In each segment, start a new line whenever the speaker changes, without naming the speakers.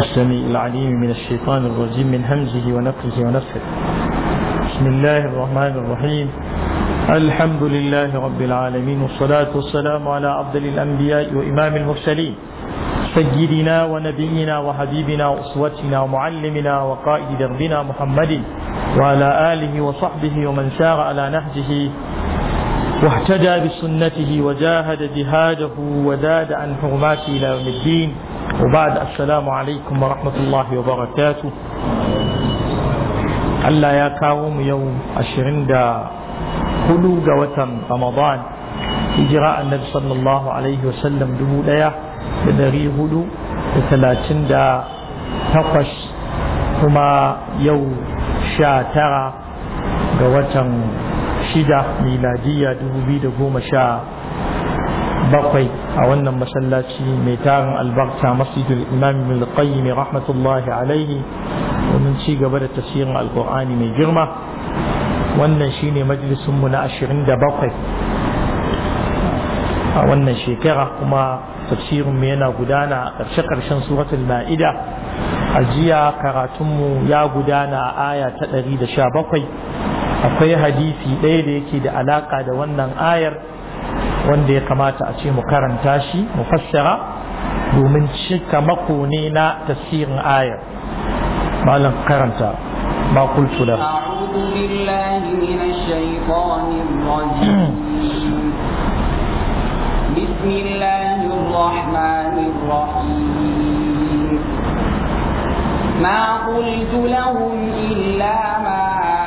السميع العليم من الشيطان الرجيم من همزه ونفخه ونفخه بسم الله الرحمن الرحيم الحمد لله رب العالمين والصلاة والسلام على أفضل الأنبياء وإمام المرسلين سيدنا ونبينا وحبيبنا وأسوتنا ومعلمنا وقائد دربنا محمد وعلى آله وصحبه ومن سار على نهجه واهتدى بسنته وجاهد جهاده وزاد عن حرماته إلى يوم الدين وبعد السلام عليكم ورحمة الله وبركاته Allah ya kawo mu yau ashirin da hudu ga watan Ramadan hijira annabi sallallahu alaihi wasallam dubu daya da dari hudu da talatin da takwas kuma yau sha tara ga watan shida miladiya dubu biyu da goma sha bakwai a wannan masallaci mai tarin albarka masjidul imam ibn qayyim rahmatullahi alaihi domin ci gaba da tafsirin alkur'ani mai girma wannan shine majalisun mu na 27 a wannan shekara kuma tafsirin mu yana gudana a ƙarshe ƙarshen suratul ma'ida a jiya karatunmu ya gudana a aya ta 117 akwai hadisi ɗaya da yake da alaƙa da wannan ayar wanda ya kamata a ce mu karanta shi mu fassara domin cika mako ne na tafsirin ayar malam karanta ma kultu da
أعوذ بالله من الشيطان الرجيم بسم الله الرحمن الرحيم ما قلت لهم إلا ما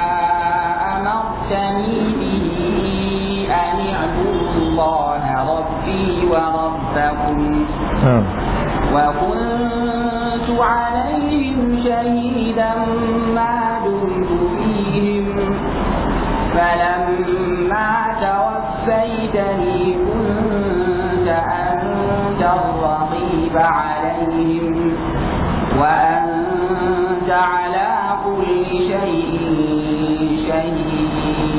أمرتني به أن اعبدوا الله ربي وربكم وكنت عليهم شهيدا ما دمت فيهم فلما توفيتني كنت أنت الرقيب عليهم وأنت على كل شيء شهيد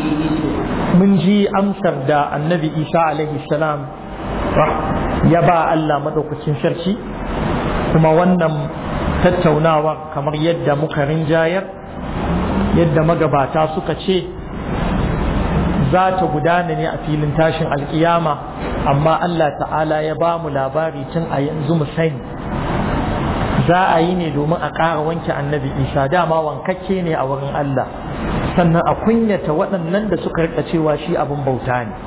mun ji amsar da annabi isa alaihi salam ya ba Allah maɗaukacin sarki kuma wannan tattaunawa kamar yadda muka rinjayar yadda magabata suka ce za ta gudana ne a filin tashin alkiyama amma Allah ta'ala ya ba mu labari tun a yanzu mu sani za a yi ne domin a ƙara wanke annabi isa dama wankakke ne a wurin Allah sannan a kunyata waɗannan da suka rika cewa shi abin bauta ne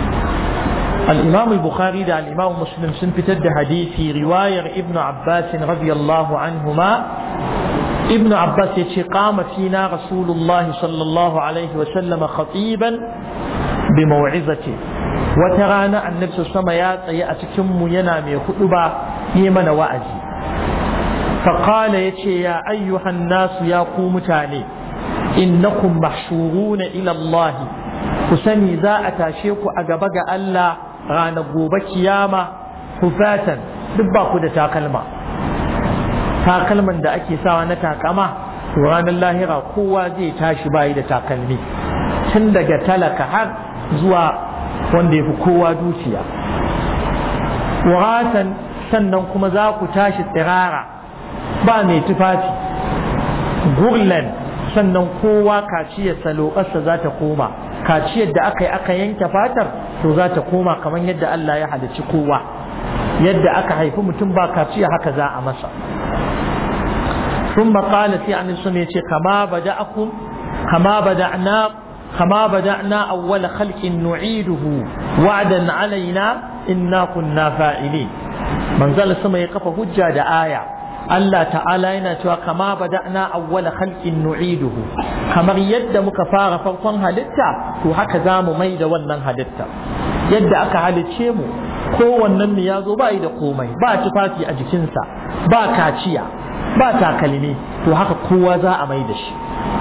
الإمام البخاري ده الإمام مسلم سن فتد حديثي رواية ابن عباس رضي الله عنهما ابن عباس يتي قام فينا رسول الله صلى الله عليه وسلم خطيبا بموعظته وترانا أن نفس السمايات يأتكم ينام خطبا يمن وأجي فقال يتي يا أيها الناس يا قوم تاني إنكم محشورون إلى الله كسني ذا أتاشيك أجبك ألا ranar gobe kiyama hufatan duk ba ku da takalma takalman da ake sawa na takama to ranar lahira kowa zai tashi bayi da takalmi tun daga talaka har zuwa wanda ya fi kowa dukiya wuratan sannan kuma za ku tashi tsirara ba mai tufafi gurlan sannan kowa kaciyar salokarsa za ta koma kaciyar da aka yi aka yanke fatar to za ta koma kamar yadda Allah ya halicci kowa yadda aka haifi mutum ba kaciya haka za a masa sun maƙala sai an sun ce kama bada'akum kama bada'na kama bada'na awwal khalqin nu'iduhu wa'dan alaina inna kunna fa'ilin manzal sama ya kafa hujja da aya Allah ta'ala yana cewa kama bada'na awwala khalqin nu'iduhu kamar yadda muka fara farkon halitta to haka za mu mai da wannan halitta yadda aka halicce mu kowannen mu ya zo ba yi da komai ba tufafi a jikinsa ba kaciya ba takalmi to haka kowa za a mai da shi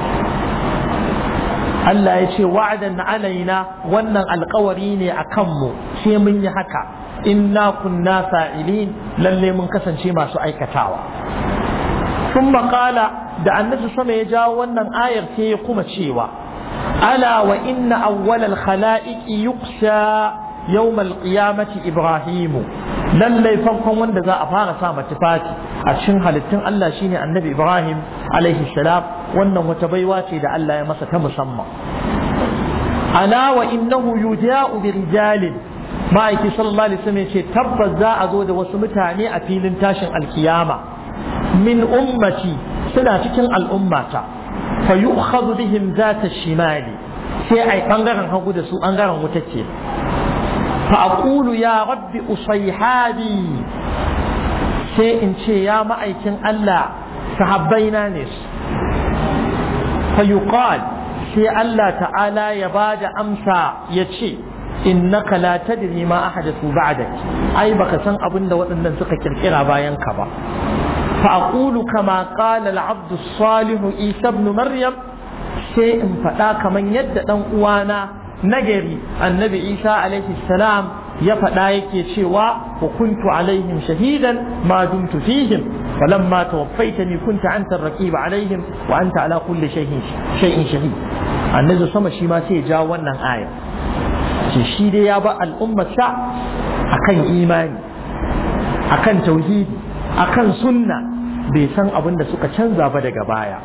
Allah ya ce wa'adan alaina wannan alkawari ne a kanmu sai mun yi haka inna kunna fa'ilin lalle mun kasance masu aikatawa sun maƙala da annabi sama ya jawo wannan ayar sai ya kuma cewa ala wa inna awwalal khala'iqi yuqsha yawmal qiyamati ibrahimu lallai farkon wanda za a fara sa tufafi a cikin halittun Allah shine annabi Ibrahim alaihi salam wannan wata baiwa ce da Allah ya masa ta musamman ala wa innahu yuda'u bi rijalin ma'aiki sallallahu alaihi wasallam ce tabbas za a zo da wasu mutane a filin tashin alkiyama min ummati suna cikin al'ummata fa yu'khadhu bihim zata shimali sai ai bangaren hagu da su bangaren wuta ce fa aqulu ya rabbi usayhabi sai in ce ya ma'aikin Allah sahabbaina ne fa yuqal sai Allah ta'ala ya bada amsa ya ce innaka la tadri ma ahadathu ba'dak ai baka san abin da waɗannan suka kirkira bayan ka ba fa aqulu kama qala al-abd as-salih isa ibn maryam sai in faɗa kaman yadda dan uwana nagari annabi isa alaihi salam ya faɗa yake cewa wa kuntu alaihim shahidan ma dumtu fihim falamma tawaffaytani kunta anta ar-raqib alaihim wa anta ala kulli shay'in shay'in shahid annabi sama shi ma sai ya jawo wannan aya ce shi dai ya ba al'ummarsa akan imani akan tauhidi akan sunna bai san abin da suka canza ba daga baya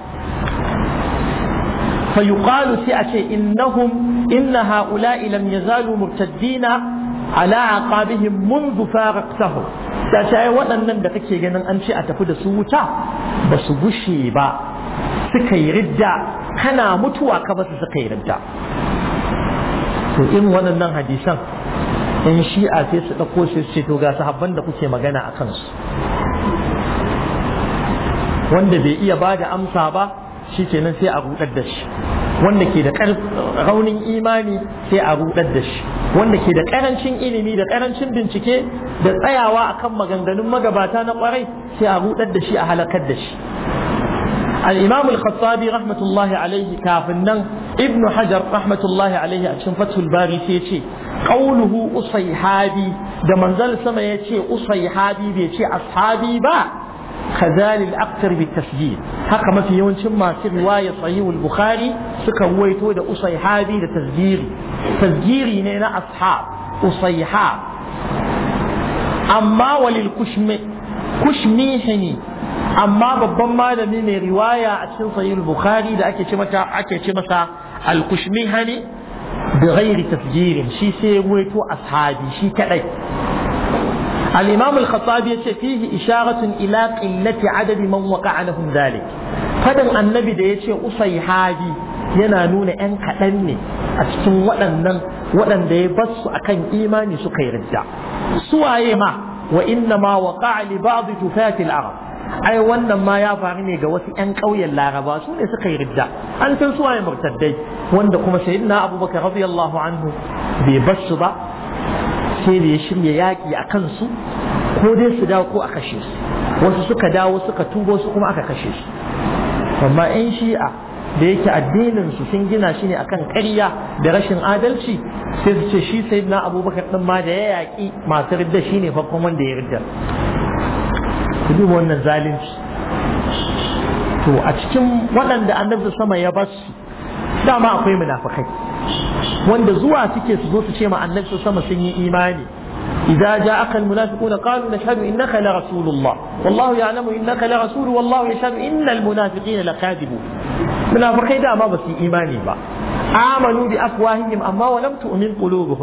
fa yuqalu sai a ce innahum inna ha'ula'i lam yazalu murtaddina ala aqabihim منذ faraqtahum da ta yi waɗannan da kake ganin an ce a tafi da su wuta ba su gushe ba suka yi ridda kana mutuwa ka ba su suka yi ridda to irin waɗannan hadisan in shi'a sai su ɗauko sai su ce to ga sahabban da kuke magana a kansu wanda bai iya ba da amsa ba shi kenan sai a rudar da shi wanda ke da raunin imani sai a rudar da shi wanda ke da karancin ilimi da karancin bincike da tsayawa akan maganganun magabata na kwarai sai a rudar da shi a halakar da shi الإمام الخطابي رحمة الله عليه كافنا ابن حجر رحمة الله عليه عشان فتح الباري سيتي قوله أصيحابي ده منزل سما يتي أصيحابي بيتي أصحابي با خذال الأكثر بالتسجيل هكا ما في يوم ما في رواية صحيح البخاري سكا ويتو ده أصيحابي ده تسجيري تسجيري نينا أصحاب أصيحاب أما وللكشم كشميحني amma babban malami mai riwaya a cikin sahih bukhari da ake ce mata ake ce masa al-kushmihani bi ghairi tafjirin shi sai ruwaito ashabi shi kadai al-imam al-khattabi yace fihi isharatun ila qillati adadi man waqa'a lahum dhalik fadan annabi da yace usayhabi yana nuna yan kaɗan ne a cikin waɗannan waɗanda ya basu akan imani suka yi ridda suwaye ma wa inna ma waqa'a li ba'd tufati al-arab ai wannan ma ya faru ne ga wasu 'yan ƙauyen laraba su ne suka yi ridda an san su waye murtaddai wanda kuma sayyidina abubakar radiyallahu anhu bai bar su ba sai da ya shirya yaƙi a kansu ko dai su dawo ko a kashe su wasu suka dawo suka tubo su kuma aka kashe su amma 'yan shi'a da yake addinin su sun gina shi ne akan ƙarya da rashin adalci sai su ce shi sayyidina abubakar din ma da ya yaƙi masu ridda shine farkon wanda ya ridda ku duba wannan zalunci to a cikin waɗanda annabi sama ya basu dama akwai munafikai wanda zuwa suke su zo su ce ma annabi sama sun yi imani إذا جاءك المنافقون قالوا نشهد إنك لرسول الله والله يعلم إنك لرسول والله يشهد إن المنافقين لكاذبون منافقين ما بس إيماني با آمنوا بأفواههم أما ولم تؤمن قلوبهم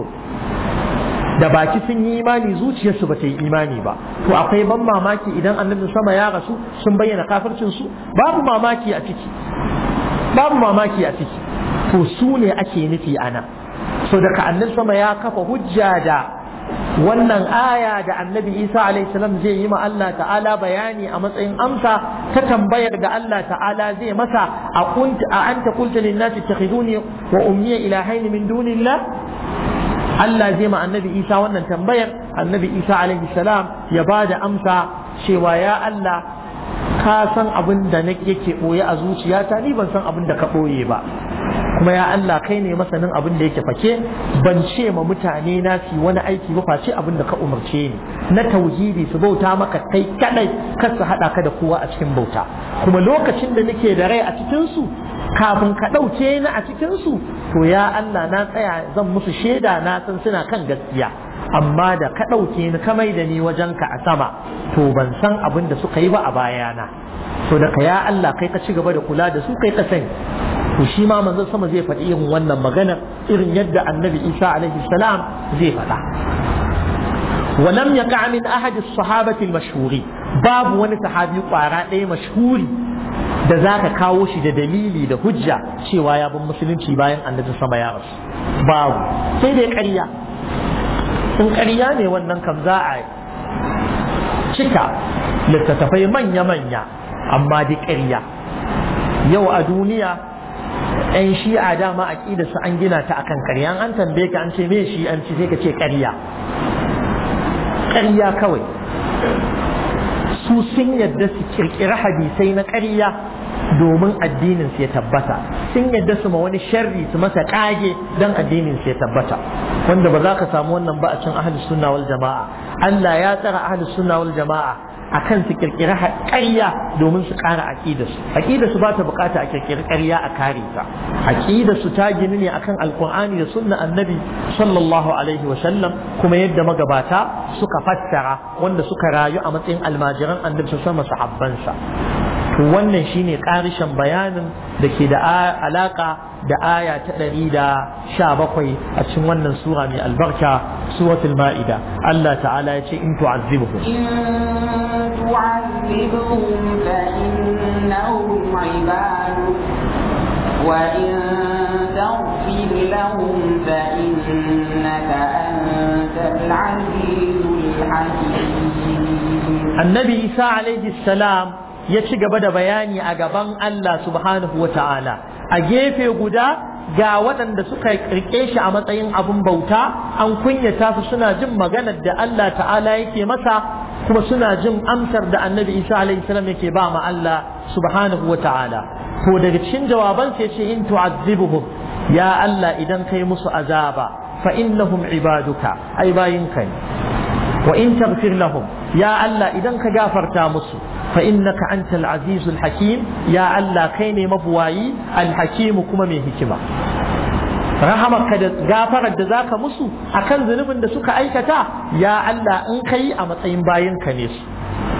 da baki sun yi imani zuciyarsu ba ta yi imani ba to akwai ban mamaki idan annabi sama ya rasu sun bayyana kafircin su babu mamaki a ciki babu mamaki a ciki to su ne ake nufi ana so daga annabi sama ya kafa hujja da wannan aya da annabi isa alaihi salam zai yi ma Allah ta'ala bayani a matsayin amsa ta tambayar da Allah ta'ala zai masa a kunta a anta qulta lin nasi takhiduni wa ummiya ilahaini min dunillah Allah zai ma annabi Isa wannan tambayar annabi Isa alaihi salam ya ba da amsa cewa ya Allah ka san abin da yake ɓoye a zuciyata ni ban san abin da ka ɓoye ba kuma ya Allah kai ne masanin abin da yake fake ban ce ma mutane na su wani aiki ba face abin da ka umarce ni na tauhidi su bauta maka kai kadai kar su hada ka da kowa a cikin bauta kuma lokacin da nake da rai a cikin su kafin ka ɗauke ni a cikinsu to ya Allah na tsaya zan musu shaida na san suna kan gaskiya amma da ka ɗauke ni ka mai da ni wajenka a sama to ban san abin da suka yi ba a bayana to da ka ya Allah kai ka ci gaba da kula da su kai ka sani to shi ma manzon sama zai faɗi irin wannan maganar irin yadda annabi Isa alaihi salam zai faɗa ولم يقع من أحد الصحابة المشهورين باب wani sahabi kwara ɗaya mashhuri da za ka kawo shi da dalili da hujja cewa ya bin musulunci bayan annabi sama ya rasu babu sai dai ƙarya in ƙarya ne wannan kam za a cika littattafai manya-manya amma dai ƙarya yau a duniya 'yan shi'a dama aƙida su an gina ta akan ƙarya an tambaye ka an ce me shi an ci sai ka ce ƙarya ƙarya kawai su sun yadda su kirkiri hadisai na ƙarya domin addinin su ya tabbata sun yadda su ma wani sharri su masa ƙage don addinin su ya tabbata wanda ba za ka samu wannan ba a cin ahlus sunna wal jama'a Allah ya tsara ahlus sunna wal jama'a akan su kirkiri ƙarya domin su ƙara aƙidarsu aƙidarsu ba ta bukata a kirkiri ƙarya a kare ta aƙidarsu ta gini ne akan alkur'ani da sunna annabi sallallahu alaihi wa sallam kuma yadda magabata suka fassara wanda suka rayu a matsayin almajiran annabi su sama sahabbansa to wannan shine ƙarishin bayanin da ke da alaka da aya ta ɗari da sha bakwai a cikin wannan sura mai albarka suratul ma'ida Allah ta'ala ya ce in tu'azzibuhum
إن تعذبهم فإنهم عبادك وإن تغفر لهم فإنك أنت العزيز الحكيم
annabi isa alaihi salam ya ci gaba da bayani a gaban Allah subhanahu wa ta'ala a gefe guda ga waɗanda suka rike shi a matsayin abin bauta an kunyata su suna jin maganar da Allah ta'ala yake masa kuma suna jin amsar da annabi isa alaihi salam yake ba ma Allah subhanahu wa ta'ala to daga cikin jawaban sai ce in tu'azzibuhum ya Allah idan kai musu azaba fa innahum ibaduka ai bayinka ne wa in taghfir lahum ya Allah idan ka gafarta musu fa innaka antal azizul hakim ya Allah kai ne mabuwayi alhakimu kuma mai hikima rahamarka da gafarar da zaka musu akan zunubin da suka aikata ya Allah in kai a matsayin bayinka ne su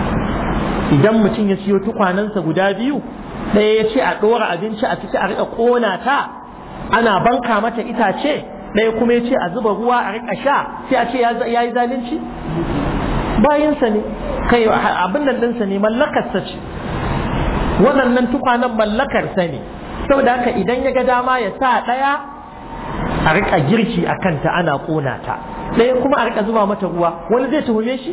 idan mutum ya siyo tukwanansa guda biyu ɗaya ya ce a ɗora abinci a ciki a riƙa ƙona ta ana banka mata itace ɗaya kuma ya ce a zuba ruwa a riƙa sha sai a ce ya yi zalunci bayansa ne kai abin nan ɗinsa ne mallakarsa ce waɗannan tukwanen mallakarsa ne saboda haka idan ya ga dama ya sa ɗaya a riƙa girki a kanta ana ƙona ta ɗaya kuma a riƙa zuba mata ruwa wani zai tuhume shi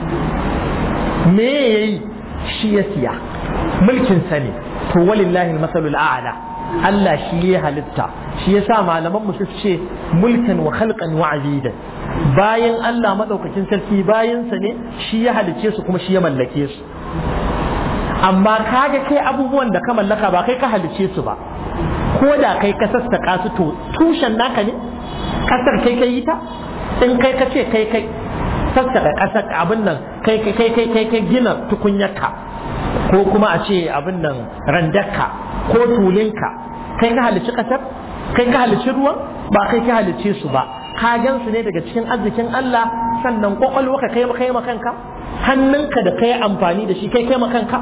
me ya yi shi ya siya mulkinsa ne to walillahi masalul a'la Allah shi ya halitta shi ya sa malaman su ce mulkan wa khalqan wa abidan bayan Allah madaukakin sarki bayansa ne shi ya halicce su kuma shi ya mallake su amma kaga kai abubuwan da ka mallaka ba kai ka halicce su ba ko da kai ka sassaka su to tushen naka ne kasar kai kai ta in kai ka ce kai kai sassaka kasar abin nan kai kai kai kai kai gina tukunyarka ko kuma a ce abin nan randarka ko tulinka kai ka halicci kasar kai ka halicci ruwan ba kai ka halicce su ba ka gan su ne daga cikin arzikin Allah sannan kwakwalwa ka kai kai kanka hannunka da kai amfani da shi kai kai kanka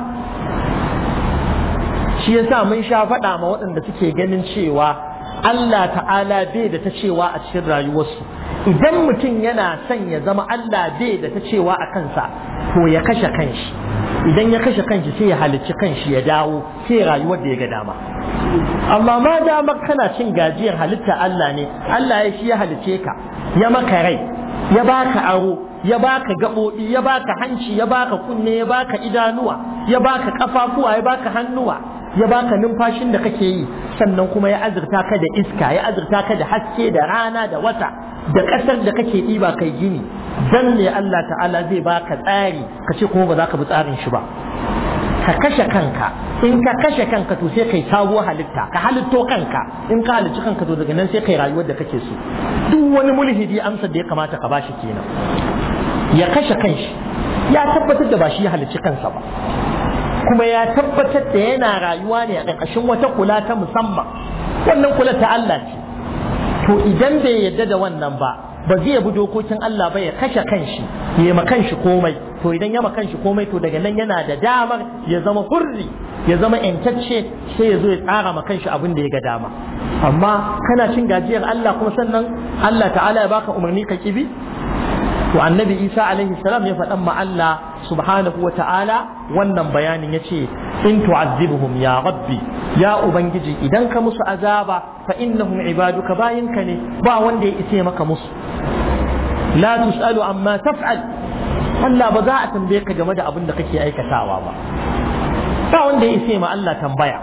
shi yasa mun sha faɗa ma waɗanda suke ganin cewa Allah ta'ala bai da ta cewa a cikin rayuwarsu idan mutum yana son ya zama Allah bai da ta cewa a kansa to ya kashe kanshi idan ya kashe kanshi sai ya halicci kanshi ya dawo sai rayuwar da ya ga dama amma ma damar kana cin gajiyar halitta Allah ne Allah ya shi ya halicce ka ya maka rai ya baka aro ya baka gaɓoɓi ya baka hanci ya baka kunne ya baka idanuwa ya baka kafafuwa ya baka hannuwa ya baka numfashin da kake yi sannan kuma ya azurta ka da iska ya azurta ka da haske da rana da wata da ƙasar da kake ɗiba kai gini dan ne Allah ta'ala zai baka tsari ka ce kuma ba za ka bi tsarin shi ba ka kashe kanka in ka kashe kanka to sai kai sabuwar halitta ka halitto kanka in ka halicci kanka to daga nan sai kai rayuwar da kake so duk wani mulhidi amsar da ya kamata ka bashi kenan ya kashe kanshi ya tabbatar da ba shi ya halicci kansa ba kuma ya tabbatar da yana rayuwa ne a ƙarƙashin wata kula ta musamman wannan kula ta Allah ce to idan bai yadda da wannan ba ba zai bi dokokin Allah ba ya kashe kanshi ya ma kanshi komai to idan ya ma kanshi komai to daga nan yana da damar ya zama hurri ya zama yantacce sai ya zo ya tsara ma kanshi abin da ya ga dama amma kana cin gajiyar Allah kuma sannan Allah ta'ala ya baka umarni ka kibi to annabi Isa alaihi salam ya faɗan ma Allah subhanahu wa ta'ala wannan bayanin ya ce in tu'azzibuhum ya rabbi ya ubangiji idan ka musu azaba fa innahum ibaduka bayinka ne ba wanda ya ise maka musu la tus'alu amma taf'al Allah ba za a tambaye ka game da abin da kake aikatawa ba ba wanda ya ise ma Allah tambaya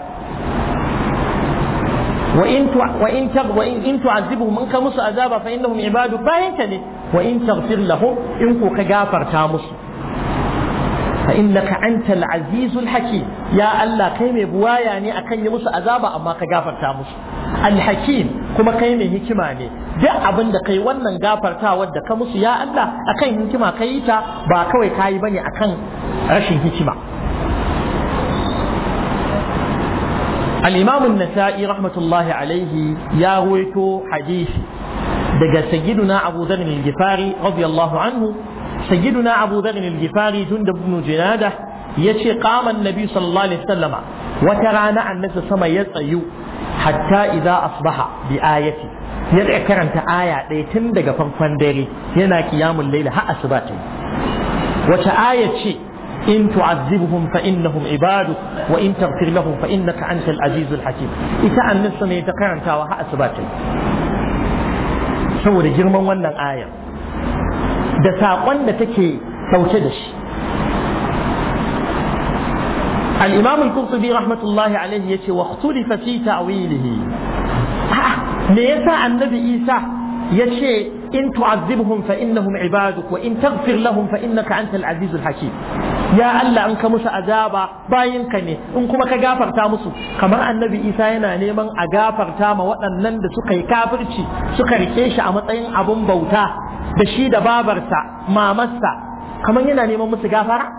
wa in wa in tag wa in in tu'azzibuhum in ka musu azaba fa innahum ibadu bayinka ne wa in taghfir lahum in ko ka gafarta musu fa innaka antal azizul hakim ya Allah kai mai buwaya ne akan yi musu azaba amma ka gafarta musu alhakim kuma kai mai hikima ne duk abin da kai wannan gafartawar da ka musu ya Allah akan hikima kai ta ba kawai kayi bane akan rashin hikima الإمام النسائي رحمة الله عليه يا ويتو حديثي دقى سيدنا أبو ذر الجفاري رضي الله عنه سيدنا أبو ذر الجفاري جندب بن جنادة يشي قام النبي صلى الله عليه وسلم وترانا أن نفس سما يطيو حتى إذا أصبح بآية يدعي كرنت آية ليتن دقى فنفندري ينا قيام الليل ها أسباتي وتآية شيء إن تعذبهم فإنهم عبادك وإن تغفر لهم فإنك أنت العزيز الحكيم إذا أن نفس ما يتكرن كاوها أسباتي saboda girman wannan ayar da saƙon da take ɗauke da shi al-imam al-qurtubi rahmatullahi alaihi yace wa ikhtulifa fi ta'wilihi me yasa annabi isa yace in tu'azzibhum fa innahum ibaduk wa in taghfir lahum fa innaka antal azizul hakim ya Allah an ka musu azaba bayinka ne in kuma ka gafarta musu kamar annabi Isa yana neman a gafarta ma waɗannan da suka yi kafirci suka rike shi a matsayin abun bauta da shi da babarsa mamarsa kamar yana neman musu gafara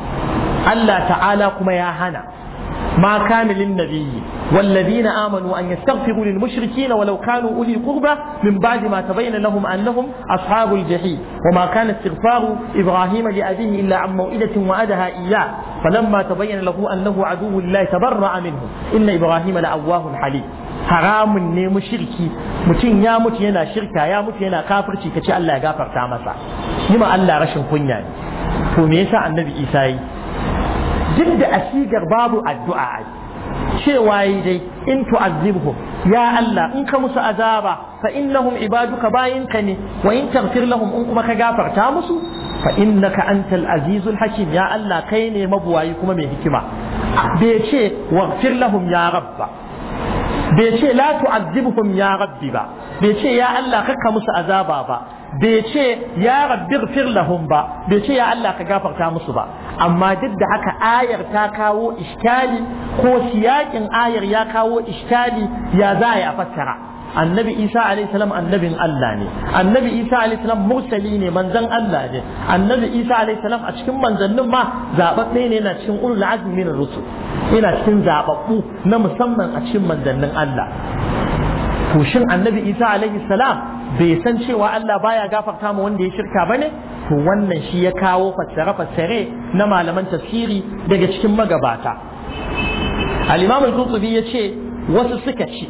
Allah ta'ala kuma ya hana ما كان للنبي والذين آمنوا أن يستغفروا للمشركين ولو كانوا أولي قربى من بعد ما تبين لهم أنهم أصحاب الجحيم وما كان استغفار إبراهيم لأبيه إلا عن موئدة وأدها إياه فلما تبين له أنه عدو الله تبرأ منه إن إبراهيم لأواه حليم haramun ne mushriki mutum ya mutu yana shirka ya mutu yana kafirci kace Allah ya gafarta masa yi ma Allah rashin kunya ne to me yasa annabi Isa yi duk da asigar babu addu'a ai cewa yi dai in tu'azzibhum ya Allah in ka musu azaba fa innahum ibaduka bayinka ne wa in taghfir lahum in kuma ka gafarta musu fa innaka antal azizul hakim ya Allah kai ne mabuwayi kuma mai hikima bai ce waghfir lahum ya rabba bai ce la tu'azzibhum ya rabbi ba bai ce ya Allah kakka musu azaba ba bai ce ya rabbi ighfir lahum ba bai ce ya Allah ka gafarta musu ba amma duk da haka ayar ta kawo iskali ko siyakin ayar ya kawo iskali ya za a fassara annabi isa alayhi salam annabin Allah ne annabi isa alayhi salam mursali ne manzon Allah ne annabi isa alayhi salam a cikin manzannin ma zababbe ne yana cikin ulul azmi min rusul yana cikin zababbu na musamman a cikin manzannin Allah to shin annabi isa alayhi salam bai san cewa Allah baya gafarta ma wanda ya shirka bane to wannan shi ya kawo fassare-fassare na malaman tafsiri daga cikin magabata al-imam al-qurtubi yace wasu suka ce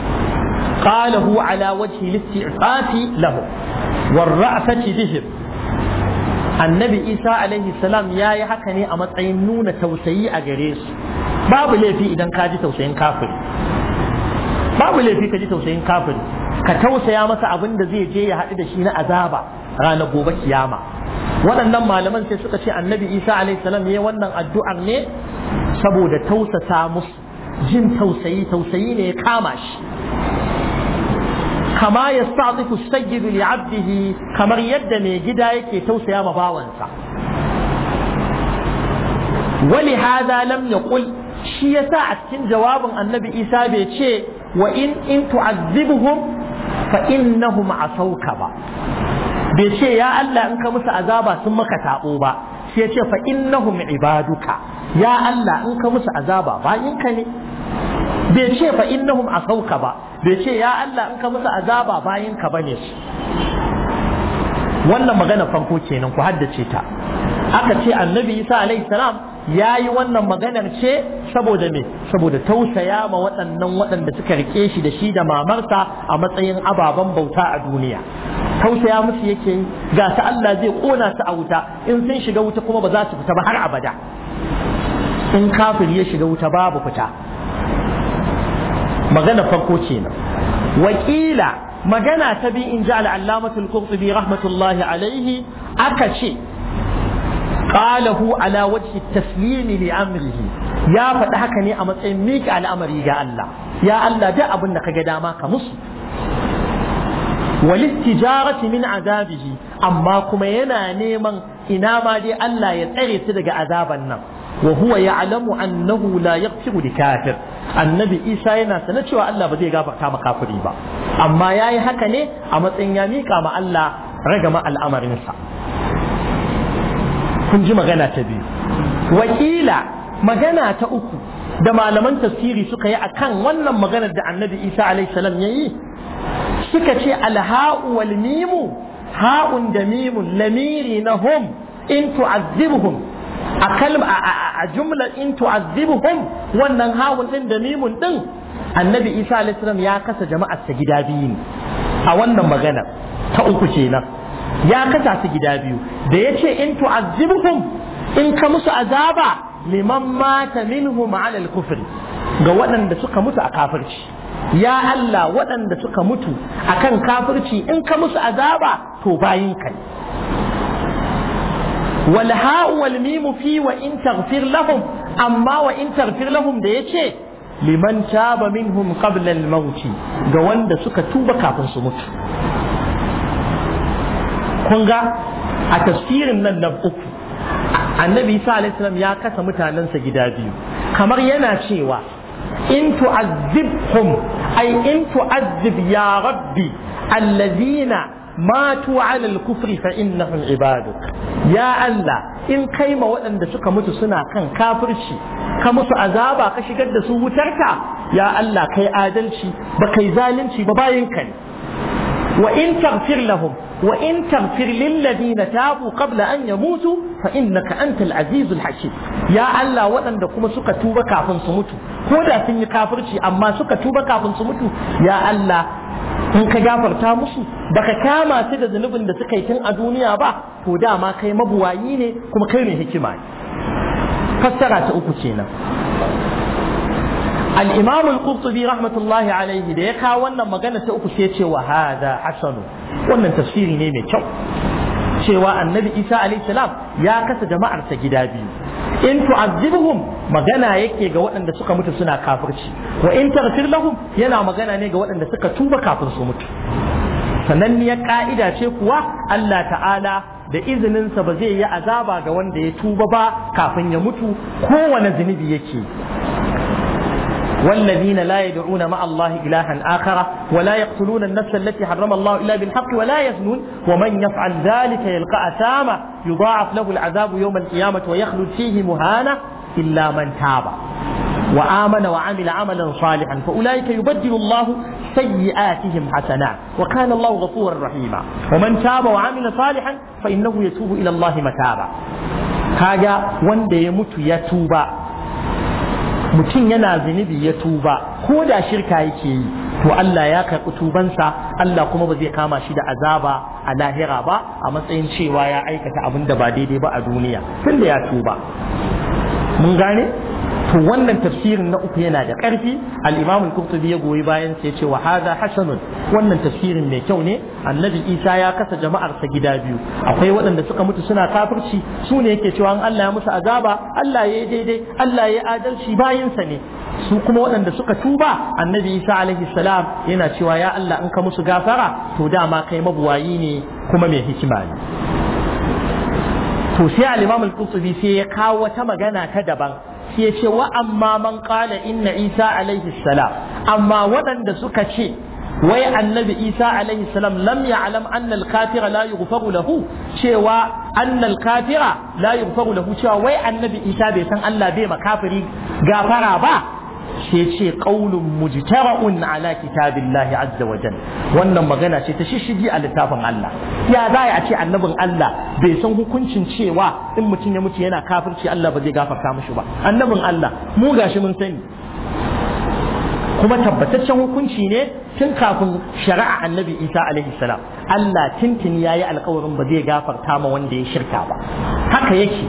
qalahu ala wajhi al-isti'fafi lahu war-ra'fati bihim annabi isa alaihi salam ya yi haka ne a matsayin nuna tausayi a gare su babu laifi idan ka ji tausayin kafiri babu laifi ka ji tausayin kafiri ka tausaya masa abin da zai je ya haɗu da shi na azaba ranar gobe kiyama waɗannan malaman sai suka ce annabi isa salam ya wannan addu'ar ne saboda tausasa musu jin tausayi tausayi ne ya kama shi kama ya sa'atifu sayyidu li abdihi kamar yadda mai gida yake tausaya ma bawansa wali hada lam yaqul shi yasa a cikin jawabin annabi isa bai ce wa in in tu'azzibuhum fa innahum asauka ba bai ce ya Allah in ka musu azaba sun maka tabo ba sai ya ce fa innahum ibaduka ya Allah in ka musu azaba bayinka ne bai ce fa innahum asauka ba bai ce ya Allah in ka musu azaba bayinka bane su wannan magana farko kenan ku haddace ta aka ce annabi isa alaihi salam ya yi wannan maganar ce saboda me saboda tausaya ma waɗannan waɗanda suka rike shi da shi da mamarsa a matsayin ababen bauta a duniya tausaya musu yake yi ga ta Allah zai kona su a wuta in sun shiga wuta kuma ba za su fita ba har abada in kafir ya shiga wuta babu fita magana farko kenan wakila magana ta bi in ji al'allamatul qurtubi rahmatullahi alaihi aka ce qalahu ala wajhi taslimi li amrihi ya faɗi haka ne a matsayin mika al'amari ga Allah ya Allah da abin da kaga dama ka musu walistijarati min azabihi amma kuma yana neman ina ma dai Allah ya tsare su daga azaban nan wa huwa ya'lamu annahu la yaghfiru li kafir annabi Isa yana sana cewa Allah ba zai gafarta ma kafiri ba amma yayi haka ne a matsayin ya mika ma Allah ragama al'amarinsa kun ji magana ta biyu wakila magana ta uku da malaman tafsiri suka yi akan wannan maganar da annabi isa alaihissalam ya yi suka ce alha'u wal mimu ha'un da mimun lamiri na hum in tu'azzibhum a kalma a jumla in tu'azzibhum wannan ha'un din da mimun din annabi isa alaihissalam ya kasa jama'ar sa gida biyu ne a wannan maganar ta uku kenan ya kasa su gida biyu da ya ce in tu'azzibuhum in ka musu azaba liman mata minhum ala al-kufr ga waɗanda suka mutu a kafirci ya Allah waɗanda suka mutu akan kafirci in ka musu azaba to bayin kai wal ha'u wal mimu fi wa in taghfir lahum amma wa in taghfir lahum da yace liman taba minhum qabla al-maut ga wanda suka tuba kafin su mutu kun ga a tafsirin nan na uku annabi isa alaihissalam ya kasa mutanensa gida biyu kamar yana cewa in tu'azzibhum ay in tu'azzib ya rabbi allazina matu ala al-kufri fa innahum ibaduk ya Allah in kai ma waɗanda suka mutu suna kan kafirci ka musu azaba ka shigar da su wutarka ya Allah kai adalci ba kai zalunci ba bayin ka ne wa in taghfir lahum وإن تغفر للذين تابوا قبل أن يموتوا فإنك أنت العزيز الحكيم يا الله وأن دكما سكا توبا كافن سموتوا كودا سن كافرشي أما سكا توبا كافن سموتوا يا الله in ka gafarta musu baka kama su da zunubin da suka yi tun a duniya ba to dama kai mabuwayi ne kuma kai ne hikima ne fassara ta uku kenan الإمام القرطبي رحمة الله عليه da ya kawo wannan magana ta uku sai ce wa hada hasanu wannan tafsiri ne mai kyau cewa annabi Isa alayhi salam ya kasa jama'ar ta gida biyu in tu'azzibuhum magana yake ga waɗanda suka mutu suna kafirci wa in taghfir lahum yana magana ne ga waɗanda suka tuba kafin su mutu sananniyar ka'ida ce kuwa Allah ta'ala da izininsa ba zai yi azaba ga wanda ya tuba ba kafin ya mutu kowane zunubi yake والذين لا يدعون مع الله إلها آخر ولا يقتلون النفس التي حرم الله إلا بالحق ولا يزنون ومن يفعل ذلك يلقى أثاما يضاعف له العذاب يوم القيامة ويخلد فيه مهانا إلا من تاب وآمن وعمل عملا صالحا فأولئك يبدل الله سيئاتهم حسنات وكان الله غفورا رحيما ومن تاب وعمل صالحا فإنه يتوب إلى الله متابا هذا وند يموت يتوب mutum yana zunubi ya tuba ko da shirka yake yi to Allah ya karɓi tubansa Allah kuma ba zai kama shi da azaba a lahira ba a matsayin cewa ya aikata abin da ba daidai ba a duniya tunda ya tuba mun gane to wannan tafsirin na uku yana da ƙarfi al-Imam al-Qurtubi ya goyi bayan sai ya ce wa hadha hasanun wannan tafsirin mai kyau ne annabi Isa ya kasa jama'ar sa gida biyu akwai waɗanda suka mutu suna kafirci su ne yake cewa Allah ya musu azaba Allah ya yi daidai Allah ya yi adalci bayan sa ne su kuma waɗanda suka tuba annabi Isa alaihi salam yana cewa ya Allah in ka musu gafara to dama kai mabuwayi ne kuma mai hikima ne to sai al-Imam al-Qurtubi sai ya kawo wata magana ta daban sai ce wa amma man qala inna isa alaihi salam amma waɗanda suka ce wai annabi isa alaihi salam lam ya'lam anna al-kafira la yughfaru lahu cewa anna al-kafira la yughfaru lahu cewa wai annabi isa bai san Allah bai makafiri gafara ba sai ce qaulun mujtara'un ala kitabillahi azza wa jalla wannan magana ce ta shishigi a littafin Allah ya za a ce annabin Allah bai san hukuncin cewa in mutum ya mutu yana kafirci Allah ba zai gafarta mishi ba annabin Allah mu gashi mun sani kuma tabbataccen hukunci ne tun kafin shari'a annabi isa alaihi salam Allah tintin ya yi alkawarin ba zai gafarta ma wanda ya shirka ba haka yake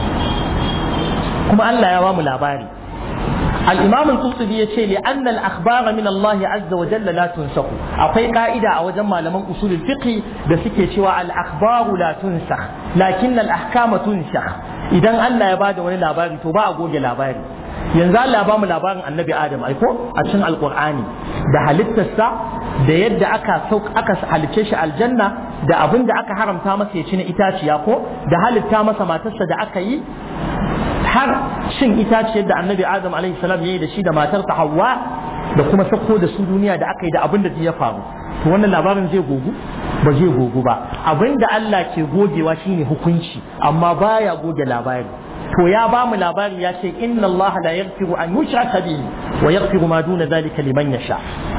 kuma Allah ya ba mu labari الإمام القرطبي يقول لأن الأخبار من الله عز وجل لا تنسخ أقول قائدة أو جمع لمن أصول الفقه بسكة شوى الأخبار لا تنسخ لكن الأحكام تنسخ إذا الله يبادر ولا لاباري تبا أقول لاباري yanzu Allah ba mu labarin annabi Adam aiko a cikin alkur'ani da halittarsa da yadda aka sauk aka halicce shi aljanna da abin da aka haramta masa ya ci na itaciya ko da halitta masa matarsa da aka yi har cin itaciyar da annabi Adam alaihi salam ya yi da shi da matarsa Hawwa da kuma sako da su duniya da aka yi da abin da ya faru to wannan labarin zai gogu ba zai gogu ba abin da Allah ke gogewa shine hukunci amma baya goge labari to ya ba mu labari ya ce inna Allah la yaghfiru an yushraka bihi wa yaghfiru ma duna zalika liman yasha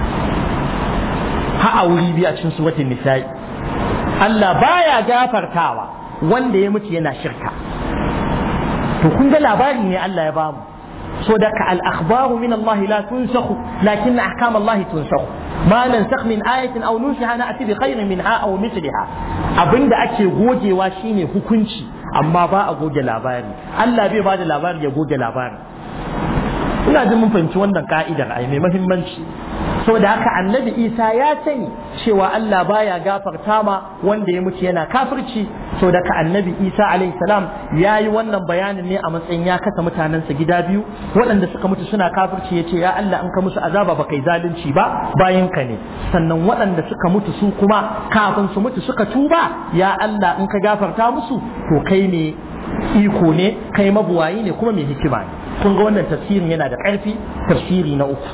ha a wuri biyu a cikin suratul nisa'i Allah baya gafartawa wanda ya mutu yana shirka to kun ga labari ne Allah ya bamu so da ka al-akhbaru min Allah la tunsakhu lakin ahkam Allah tunsakhu ma nansakh min ayatin aw nunsiha na'ti bi khairin minha aw mithliha abinda ake gogewa shine hukunci amma ba a goge labari Allah bai ba da labari ya goge labari ina jin mun fahimci wannan ka'idar ai mai muhimmanci saboda haka annabi isa ya sani cewa Allah baya gafarta ma wanda ya mutu yana kafirci saboda haka annabi isa alaihi salam ya yi wannan bayanin ne a matsayin ya kasa mutanensa gida biyu waɗanda suka mutu suna kafirci ya ce ya Allah in ka musu azaba ba kai zalunci ba bayan ka ne sannan waɗanda suka mutu su kuma kafin su mutu suka tuba ya Allah in ka gafarta musu to kai ne iko ne kai mabuwayi ne kuma mai hikima ne kun ga wannan tafsirin yana da ƙarfi tafsiri na uku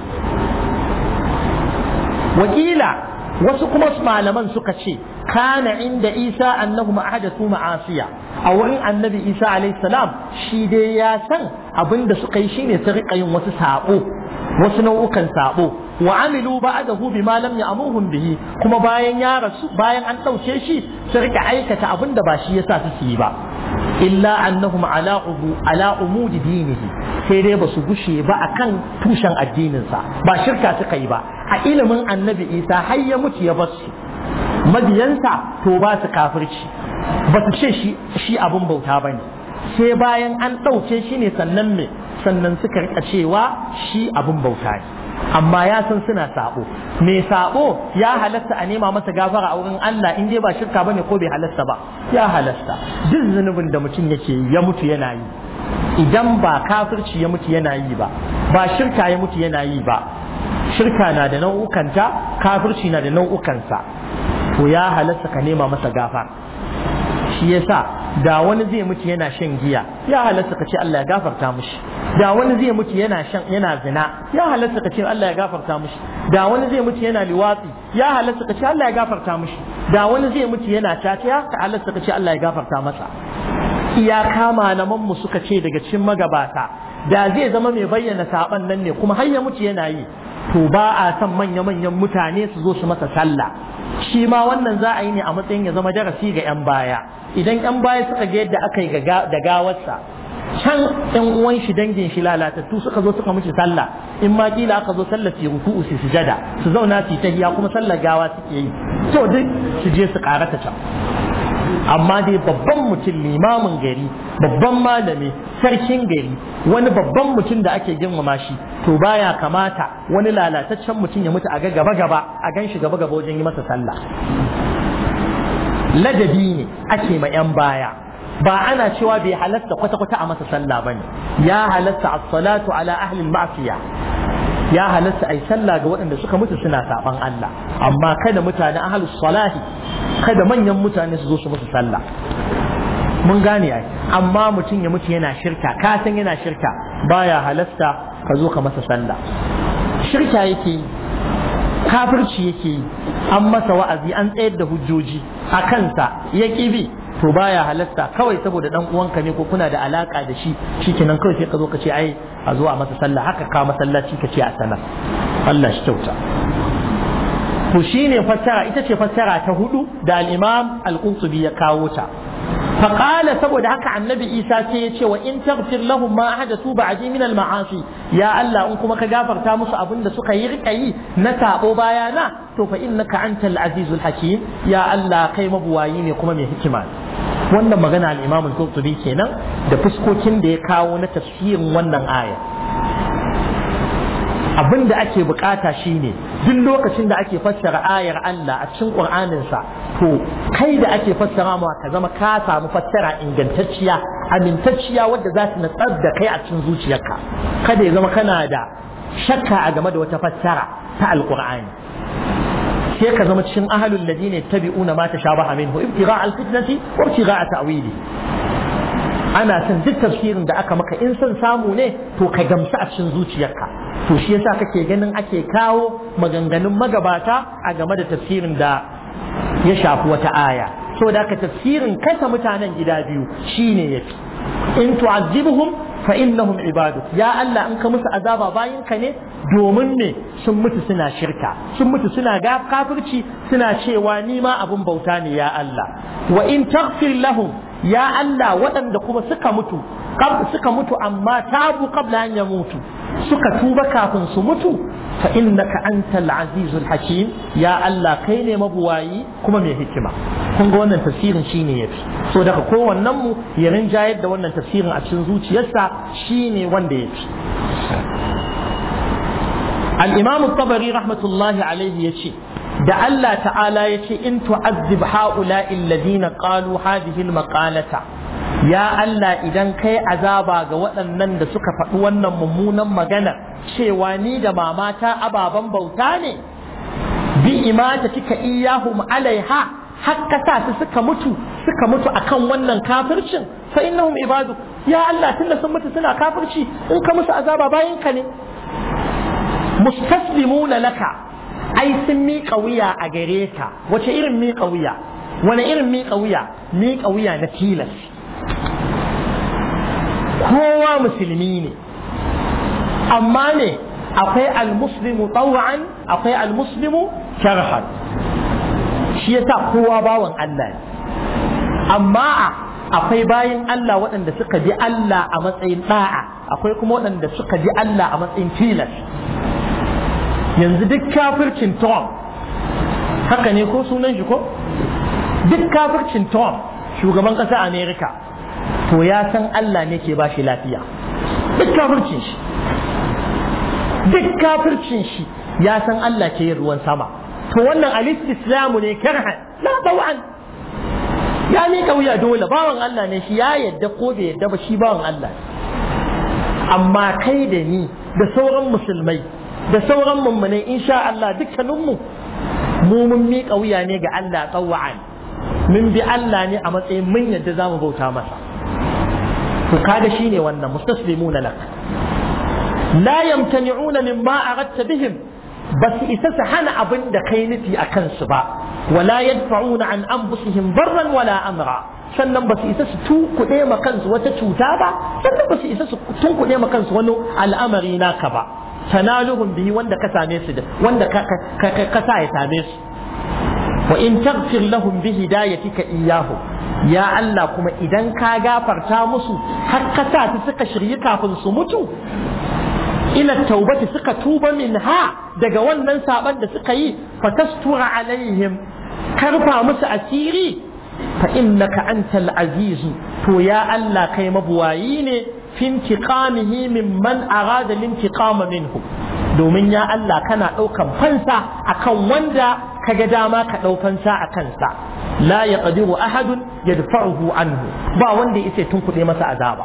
wakila wasu kuma malaman suka ce kana inda isa annahu ma'adathu ma'asiya a wurin annabi isa alayhi salam shi dai ya san abinda suka yi shine su rika yin wasu sabo wasu nau'ukan sabo wa amilu ba'dahu bima lam ya'murhum bihi kuma bayan ya rasu bayan an dauke shi su rika aikata abinda ba shi yasa su yi ba illa annahum ala ubu ala umudi dinihi sai dai basu gushe ba akan tushen addininsa ba shirka suka yi ba a ilimin annabi isa har ya mutu ya bar su mabiyansa to ba su kafirci ba su ce shi shi abun bauta ba ne sai bayan an ɗauke shi ne sannan me sannan suka rika cewa shi abun bauta ne amma ya san suna sabo me sabo ya halatta a nema masa gafara a wurin Allah in dai ba shirka bane ko bai halasta ba ya halasta duk zunubin da mutum yake ya mutu yana yi idan ba kafirci ya mutu yana yi ba ba shirka ya mutu yana yi ba shirka na da nau'ukanta kafirci na da nau'ukansa to ya halasta ka nema masa gafara shi yasa da wani zai mutu yana shan giya ya halatta ka ce Allah ya gafarta mushi da wani zai mutu yana shan yana zina ya halatta ka ce Allah ya gafarta mushi da wani zai mutu yana liwatsi ya halatta ka ce Allah ya gafarta mushi da wani zai mutu yana caca ya halatta ka ce Allah ya gafarta masa iyaka malaman mu suka ce daga cikin magabata da zai zama mai bayyana saban nan ne kuma har ya mutu yana yi to ba a son manya-manyan mutane su zo su masa sallah shi ma wannan za a yi ne a matsayin ya zama darasi ga 'yan baya idan 'yan baya suka ga yadda aka yi da gawarsa can 'yan uwan shi dangin shi lalatattu suka zo suka mishi sallah in ma kila aka zo sallah su ruku'u su sujada su zauna su tahiya kuma sallar gawa suke yi to duk su je su karata can amma dai babban mutum limamin gari babban malami sarkin gari wani babban mutum da ake girmama shi to baya kamata wani lalataccen mutum ya mutu a ga gaba gaba a gan shi gaba gaba wajen yi masa sallah ladabi ne ake ma yan baya ba ana cewa bai halasta kwata-kwata a masa sallah bane ya halasta as-salatu ala ahli al-ma'siya ya halasta ai sallah ga waɗanda suka mutu suna saban Allah amma kada mutane ahlus salahi kada manyan mutane su zo su musu sallah mun gane ai amma mutum ya mutu yana shirka ka san yana shirka baya halasta ka zo ka masa sallah shirka yake kafirci yake yi an masa wa'azi an tsayar da hujjoji a kansa ya bi to baya halasta kawai saboda dan uwanka ne ko kuna da alaka da shi shikenan kawai sai ka zo ka ce ai a zo a masa sallah haka ka masallaci ka ce a sanar Allah shi kyauta to shine fassara ita ce fassara ta hudu da al-Imam al-Qurtubi ya kawo ta فقال saboda haka annabi Isa sai ya ce wa in taghfir lahum ma hadathu ba'di min al-ma'asi ya Allah in kuma ka gafarta musu abin da suka yi rika yi na sabo bayana to fa innaka antal azizul hakim ya Allah kai mabuwayi ne kuma mai hikima wannan magana al-Imam al-Qurtubi kenan da fuskokin da ya kawo na tafsirin wannan aya abin da ake bukata shine duk lokacin da ake fassara ayar Allah a cikin Qur'aninsa to kai da ake fassara ma ka zama ka samu fassara ingantacciya amintacciya wadda za ta natsar da kai a cikin zuciyarka kada ya zama kana da shakka a game da wata fassara ta alqur'ani sai ka zama cikin ahlul ladina yattabi'una ma tashabaha minhu ibtigha al-fitnati wa ibtigha ta'wili ana son duk tafsirin da aka maka in son samu ne to ka gamsu a cikin zuciyarka to shi yasa kake ganin ake kawo maganganun magabata a game da tafsirin da ya shafi wata aya saboda haka tafsirin kasa mutanen gida biyu shine yafi in tu'azzibuhum fa innahum ibadu ya Allah in ka musu azaba bayin ka ne domin ne sun mutu suna shirka sun mutu suna kafirci suna cewa ni ma abun bauta ne ya Allah wa in taghfir lahum ya Allah waɗanda kuma suka mutu suka mutu amma tabu qabla an yamutu suka tuba kafin su mutu fa innaka antal azizul hakim ya Allah kai ne mabuwayi kuma mai hikima kun ga wannan tafsirin shine yafi so daga kowannen mu ya rinjayar da wannan tafsirin a cikin zuciyarsa shine wanda yafi al-imam at-tabari rahmatullahi alaihi yace da Allah ta'ala ya ce in tu'azzib ha'ula'i alladhina qalu hadhihi al-maqalata ya Allah idan kai azaba ga waɗannan da suka faɗi wannan mummunan magana cewa ni da mamata ababen bauta ne bi imata kika iyahum alaiha hakka sa su suka mutu suka mutu akan wannan kafircin fa innahum ibadu ya Allah tunda sun mutu suna kafirci in ka musu azaba bayan ka ne mustaslimuna laka ai sun miƙa wuya a gare ka wace irin miƙa wuya wani irin miƙa wuya miƙa wuya na tilas kowa musulmi ne amma ne akwai almuslimu taw'an akwai almuslimu sharhan shi yasa kowa bawan Allah ne amma akwai bayin Allah waɗanda suka ji Allah a matsayin da'a akwai kuma waɗanda suka ji Allah a matsayin tilas yanzu duk kafircin Tom haka ne ko sunan shi ko duk kafircin Tom shugaban ƙasar Amerika to ya san Allah ne ke bashi lafiya duk kafircin shi duk kafircin shi ya san Allah ke yin ruwan sama to wannan alif islamu ne karhan la tawan ya ne wuya dole bawan Allah ne shi ya yadda ko bai yadda ba shi bawan Allah amma kai da ni da sauran musulmai da sauran mummunai insha Allah dukkaninmu mu mun miƙa wuya ne ga Allah tsawa'an mun bi Allah ne a matsayin mun yadda za mu bauta masa to kaga shine wannan mustaslimuna lak la yamtani'una mimma aradta bihim bas isa su hana abin da kai nufi a kansu ba wala yadfa'una an anfusihim barran wala amra sannan ba su isa su tunkuɗe ma kansu wata cuta ba sannan ba su isa su tunkuɗe ma kansu wani al'amari naka ba tanaluhum bihi wanda ka same su da wanda ka sa ya same su wa in taghfir lahum bi hidayatika iyyahu ya Allah kuma idan ka gafarta musu har ka sa su suka shirye kafin su mutu ila taubati suka tuba minha daga wannan saban da suka yi fatastura alaihim karfa musu asiri fa innaka antal azizu to ya Allah kai mabuwayi ne fi intiqamihi mimman arada lintiqama minhu domin ya Allah kana ɗaukan fansa akan wanda kaga dama ka ɗau fansa a kansa la yaqdiru ahadun yadfa'uhu anhu ba wanda yace tun kuɗe masa azaba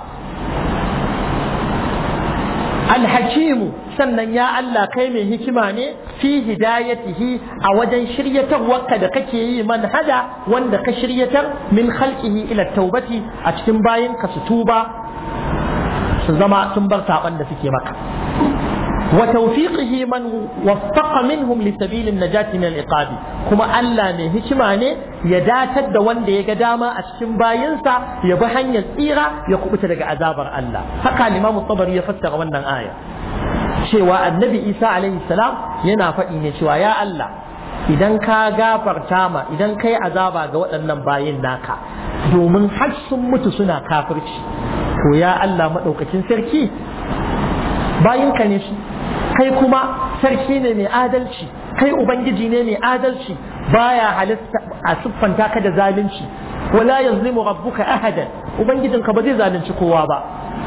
alhakimu sannan ya Allah kai mai hikima ne fi hidayatihi a wajen shiryatarwarka da kake yi man hada wanda ka shiryatar min khalqihi ila taubati a cikin bayin ka su tuba su zama sun bar saban da suke maka wa tawfiqihi man waffaqa minhum li sabilin najati min al-iqab kuma Allah ne hikima ne ya datar da wanda ya ga dama a cikin bayinsa ya bi hanyar tsira ya kubuta daga azabar Allah haka Imam Tabari ya fassara wannan aya cewa annabi Isa alaihi salam yana faɗi ne cewa ya Allah idan ka gafarta ma idan kai azaba ga waɗannan bayin naka domin har sun mutu suna kafirci to ya Allah maɗaukakin sarki bayinka ne su kai kuma sarki ne mai adalci kai ubangiji ne mai adalci baya halitta a siffanta ka da zalunci wala yazlimu rabbuka ahadan ubangijinka ba zai zalunci kowa ba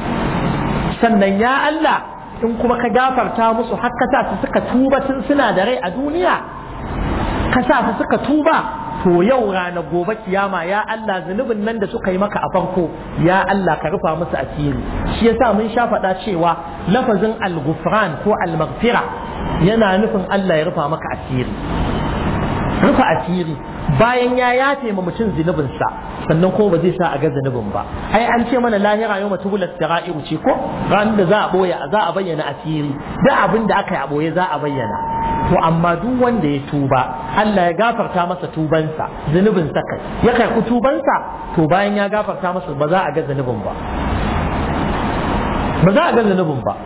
sannan ya Allah in kuma ka gafarta musu har ka sa su suka tuba tun suna da rai a duniya ka sa su suka tuba to yau rana gobe kiyama ya Allah zunubin nan da suka yi maka a farko ya Allah ka rufa musu asiri shi yasa mun sha faɗa cewa lafazin al-ghufran ko al-maghfira yana nufin Allah ya rufa maka asiri rufa asiri bayan ya yafe ma mutum zunubinsa sannan ko ba zai sa a ga zunubin ba ai an ce mana lahira yau mutu bulat sara'iru ce ko ran da za a boye za a bayyana asiri da abin da aka yi a boye za a bayyana to amma duk wanda ya tuba Allah ya gafarta masa tubansa zunubin sa kai ya karɓi tubansa to bayan ya gafarta masa ba za a ga zunubin ba ba za a ga zunubin ba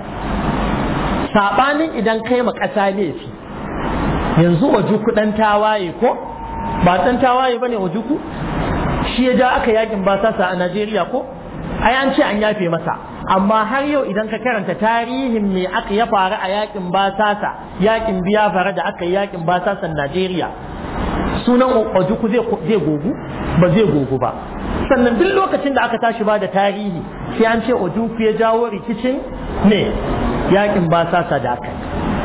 sabanin idan kai ma ƙasa laifi yanzu wajuku dan tawaye ko ba dan tawaye bane wajuku shi ya ja aka yakin basasa a Najeriya ko ai an ce an yafe masa amma har yau idan ka karanta tarihin me aka ya faru a yakin basasa yakin biya fara da aka yi yakin basasan Najeriya sunan wajuku zai zai gogu ba zai gogu ba sannan duk lokacin da aka tashi ba da tarihi sai an ce ojuku ya jawo rikicin ne yakin basasa da aka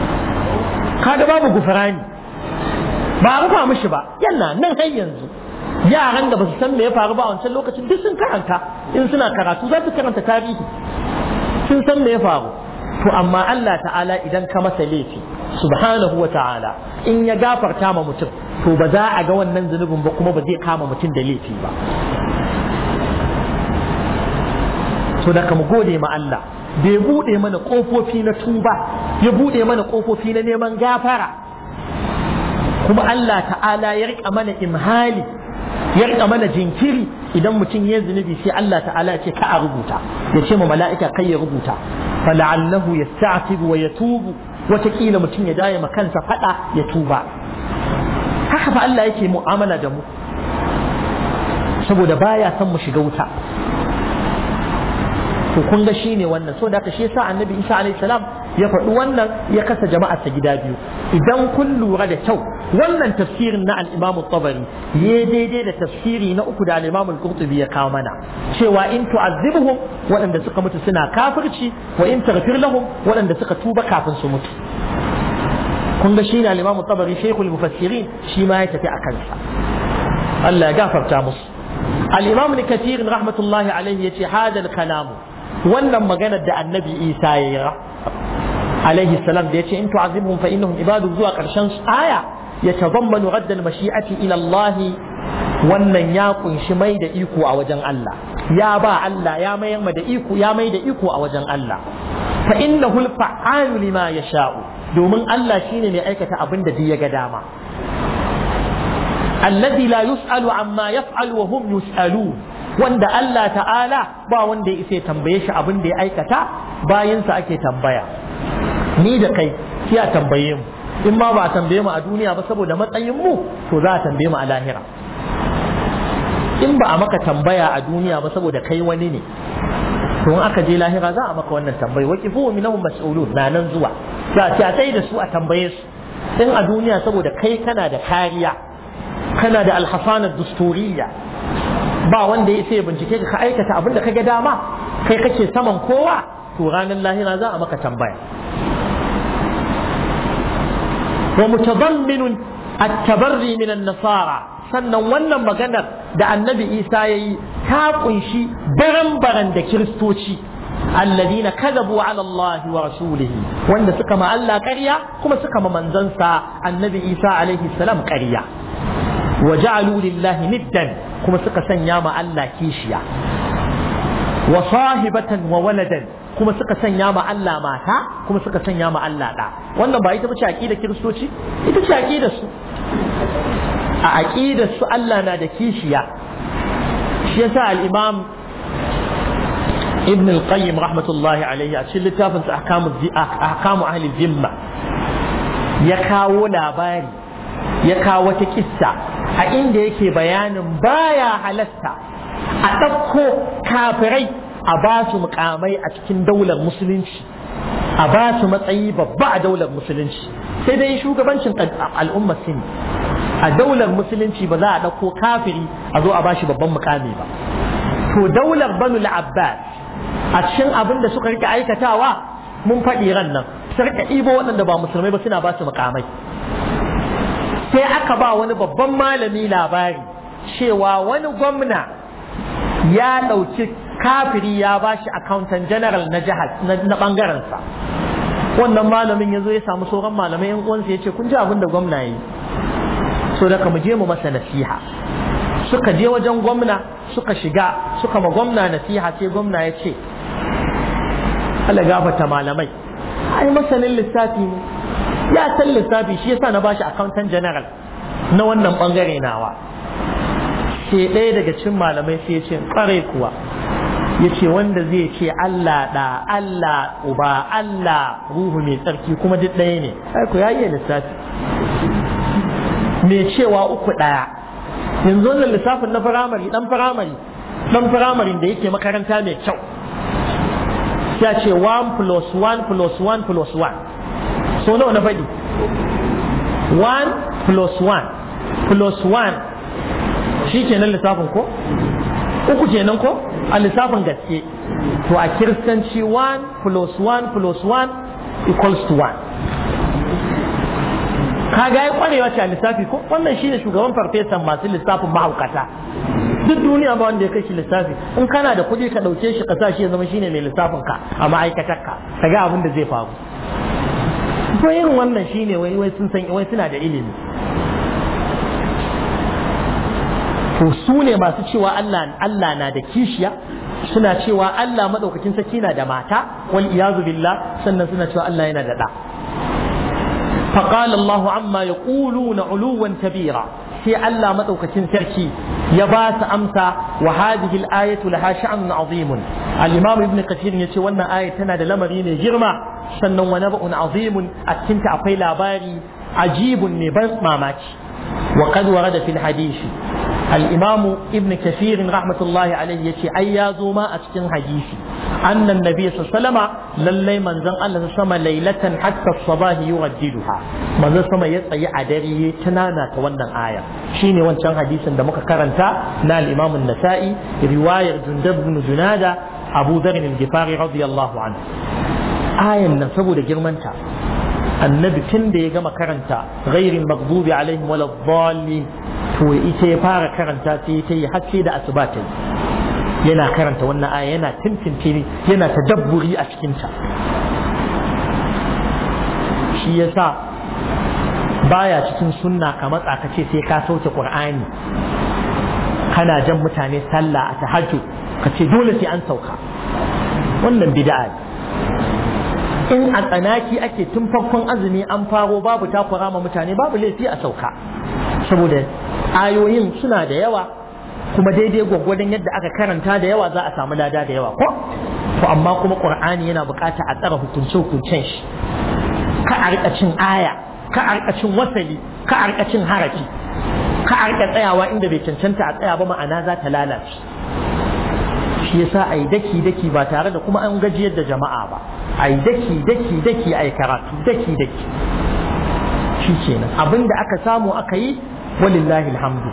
kaga babu gufurani ba a rufa mishi ba yana nan har yanzu yaran da ba su san me ya faru ba a wancan lokacin duk sun karanta in suna karatu za su karanta tarihi sun san me ya faru to amma Allah ta'ala idan ka masa laifi subhanahu wa ta'ala in ya gafarta ma mutum to ba za a ga wannan zunubin ba kuma ba zai kama mutum da laifi ba to da mu gode ma Allah bai bude mana kofofi na tuba ya bude mana kofofi na neman gafara kuma Allah ta'ala ya rika mana imhali ya rika mana jinkiri idan mutum ya zunubi sai Allah ta'ala ya ce ka a rubuta ya ce ma mala'ika kai ya rubuta fala'allahu yasta'tibu wa yatubu watakila mutum ya daya ma kansa fada ya tuba haka fa Allah yake mu'amala da mu saboda baya son mu shiga wuta to kun ga shine wannan so da haka shi yasa annabi Isa alaihi salam ya faɗi wannan ya kasa jama'ar ta gida biyu idan kun lura da kyau wannan tafsirin na al-Imam tabari ya daidai da tafsiri na uku da al-Imam al-Qurtubi ya kawo mana cewa in tu'azzibuhum waɗanda suka mutu suna kafirci wa in taghfir lahum waɗanda suka tuba kafin su mutu kun ga shine al-Imam tabari shaykhul mufassirin shi ma ya tafi a kansa Allah ya gafarta musu al-Imam Kathir rahmatullahi alaihi yace hada al-kalamu wannan maganar da annabi isa ya yi alaihi salam da ya ce in tu'azibhum fa innahum ibadu zuwa karshen aya ya tazammanu raddal mashi'ati ila Allah wannan ya kunshi mai da iko a wajen Allah ya ba Allah ya mayar ma da iko ya mai da iko a wajen Allah fa innahu al-fa'alu lima yasha'u domin Allah shine mai aikata abin da duk ya ga dama alladhi la yus'alu amma yaf'alu wa hum yus'alun wanda Allah ta'ala ba wanda ya isa tambaye shi abin da ya aikata bayansa ake tambaya ni da kai sai a tambaye mu in ma ba a tambaye mu a duniya ba saboda matsayin mu to za a tambaye mu a lahira in ba a maka tambaya a duniya ba saboda kai wani ne to in aka je lahira za a maka wannan tambayi wa kifu minhum mas'ulun na nan zuwa za a sai da su a tambaye su in a duniya saboda kai kana da kariya kana da alhasana dusturiyya ba wanda ya sai bincike ka aikata abin da ka ga dama kai kake saman kowa to ranar lahira za a maka tambaya wa mutadamminun at-tabarri min an-nasara sannan wannan maganar da annabi Isa yayi ta kunshi baran-baran da kiristoci alladina kadabu ala Allah wa rasulihi wanda suka ma Allah ƙarya kuma suka ma manzansa annabi Isa alaihi salam ƙarya wa ja'alu lillahi niddan kuma suka sanya ma Allah kishiya wa sahibatan wa waladan kuma suka sanya ma Allah mata kuma suka sanya ma Allah ɗa wannan ba ita bace aqidar kiristoci ita ce aqidar su a aqidar su Allah na da kishiya shi yasa al-imam ibn al-qayyim rahmatullahi alayhi a cikin littafin sa ahkamu ahkamu ahli zimma ya kawo labari ya kawo wata kissa a inda yake bayanin baya halasta a ɗauko kafirai a ba su mukamai a cikin daular musulunci a ba su matsayi babba a daular musulunci sai dai shugabancin al'ummar sin a daular musulunci ba za a ɗauko kafiri a zo a ba shi babban mukami ba to daular banu abbas a cikin abin da suka rike aikatawa mun faɗi ran nan su rika ɗibo waɗanda ba musulmai ba suna ba su mukamai sai aka ba wani babban malami labari cewa wani gwamna ya ɗauki kafiri ya ba shi accountant general na jihar na ɓangarensa wannan malamin ya zo ya samu sauran malamai yan uwansa ya ce kun ji abin da gwamna yi so daga mu je mu masa nasiha suka je wajen gwamna suka shiga suka ma gwamna nasiha sai gwamna ya ce Allah gafata malamai ai masanin lissafi ne ya san lissafi shi yasa na bashi accountant general na wannan bangare nawa sai ɗaya daga cikin malamai sai ya ce ƙwarai kuwa ya ce wanda zai ce Allah da Allah uba Allah ruhu mai tsarki kuma duk ɗaya ne ai ku ya iya lissafi mai cewa uku ɗaya yanzu wannan lissafin na firamare ɗan firamare ɗan firamarin da yake makaranta mai kyau ya ce 1 plus 1 plus 1 plus 1 so nawa na faɗi 1 plus 1 plus 1 shi kenan lissafin ko uku kenan ko a lissafin gaske to a kiristanci 1 plus 1 plus 1 equals to 1 kaga ya kwarewa ce a lissafi ko wannan shine shugaban farfesan masu lissafin mahaukata duk duniya ba wanda ya kai shi lissafi in kana da kuɗi ka ɗauke shi ka sa shi ya zama shine mai lissafin ka a ma'aikatar ka ka ga abin da zai faru ko irin wannan shine wai wai sun san wai suna da ilimi to su ne masu cewa Allah Allah na da kishiya suna cewa Allah madaukakin sarki na da mata wal iyazu billah sannan suna cewa Allah yana da da فقال الله عما يقولون علوا كبيرا في الله مدوكتين تركي يباس أمسى وهذه الآية لها شأن عظيم الإمام ابن كثير يتي وانا آية تنا لمرين جرمة سنن ونبأ عظيم أتنت أقيل باري عجيب نبس ماماتي وقد ورد في الحديث الإمام ابن كثير رحمة الله عليه يتي أيازو ما أتكن حديثي أن النبي صلى الله عليه وسلم للي من زن الله سما ليلة حتى الصباح يرددها من زن سما يتأي عدري تنانا تونا آية شيني وان كان حديثا دمك كرنتا نا الإمام النسائي رواية جندب بن جنادة أبو ذر الجفاري رضي الله عنه آية نسبو لجرمانتا annabi tun da ya gama karanta ghairin maghdubi alaihim wala dhalin to ita ya fara karanta sai ta yi har da asuba ta yi yana karanta wannan aya yana tintintini yana tadabburi a cikin ta shi yasa baya cikin sunna ka matsa ka ce sai ka sauke qur'ani kana jan mutane sallah a tahajjud ka ce dole sai an sauka wannan bid'a ne in a tsanaki ake tun farkon azumi an faro babu takura ma mutane babu laifi a sauka saboda ayoyin suna da yawa kuma daidai gwaggwadon yadda aka karanta da yawa za a samu lada da yawa ko to amma kuma qur'ani yana bukata a tsara hukunce hukuncen shi ka a rika cin aya ka a rika cin wasali ka a rika cin harafi ka a rika tsayawa inda bai cancanta a tsaya ba ma'ana za ta lalace shi yasa a yi daki daki ba tare da kuma an gajiyar da jama'a ba a yi daki daki daki a yi karatu daki daki shi kenan abin da aka samu aka yi walillahi alhamdu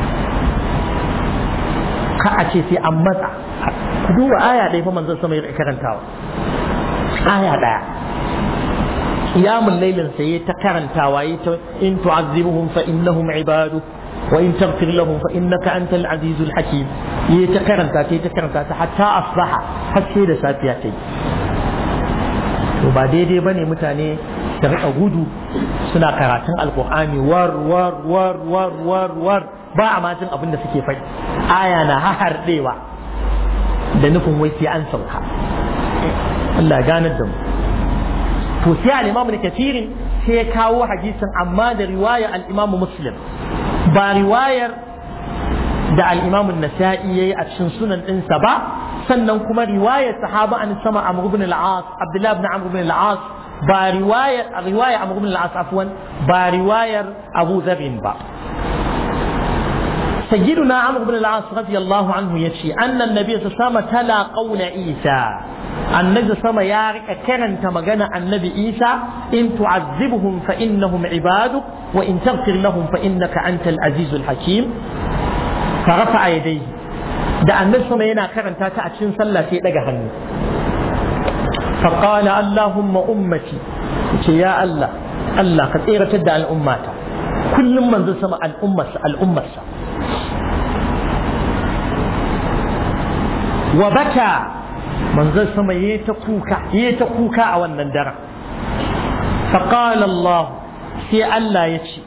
ka a ce sai an matsa ku duba aya ɗaya fa manzon sama ya karantawa aya ɗaya qiyamul lailin sai ta karantawa yi ta in tu'azzibuhum fa innahum ibadu wa in taghfir lahum fa innaka antal azizul hakim yi ta karanta ta ta karanta ta hatta asbaha har sai da safiya ta yi to ba daidai bane mutane da rika gudu suna karatun alkur'ani war war war war war war ba a majin abin da suke faɗi aya na haharɗewa da nufin wai sai an sauka Allah ya ganar da mu to sai al-Imam Kathir sai ya kawo hadisin amma da riwaya al-Imam Muslim ba riwayar da al-Imam An-Nasa'i yayi a cikin sunan ɗinsa ba sannan kuma riwayar sahaba an sama Amr ibn al-As Abdullah ibn Amr ibn al-As ba riwayar riwaya Amr ibn al-As afwan ba riwayar Abu Dharr ba سيدنا عمرو بن العاص رضي الله عنه يشي أن النبي صلى الله عليه وسلم تلا قول عيسى النبي صلى الله عليه وسلم يارك كرن تمغنى النبي عيسى إن تعذبهم فإنهم عبادك وإن تغفر لهم فإنك أنت العزيز الحكيم فرفع يديه da annabi sama yana karanta ta a cikin sallah sai daga hannu فقال اللهم أمتي يا الله الله قد إيرتد الأمة كل من ذو سمع الأمة الأمة وبكى من ذو سمع يتكوكا يتكوكا أو النندرة فقال الله في الله يتشي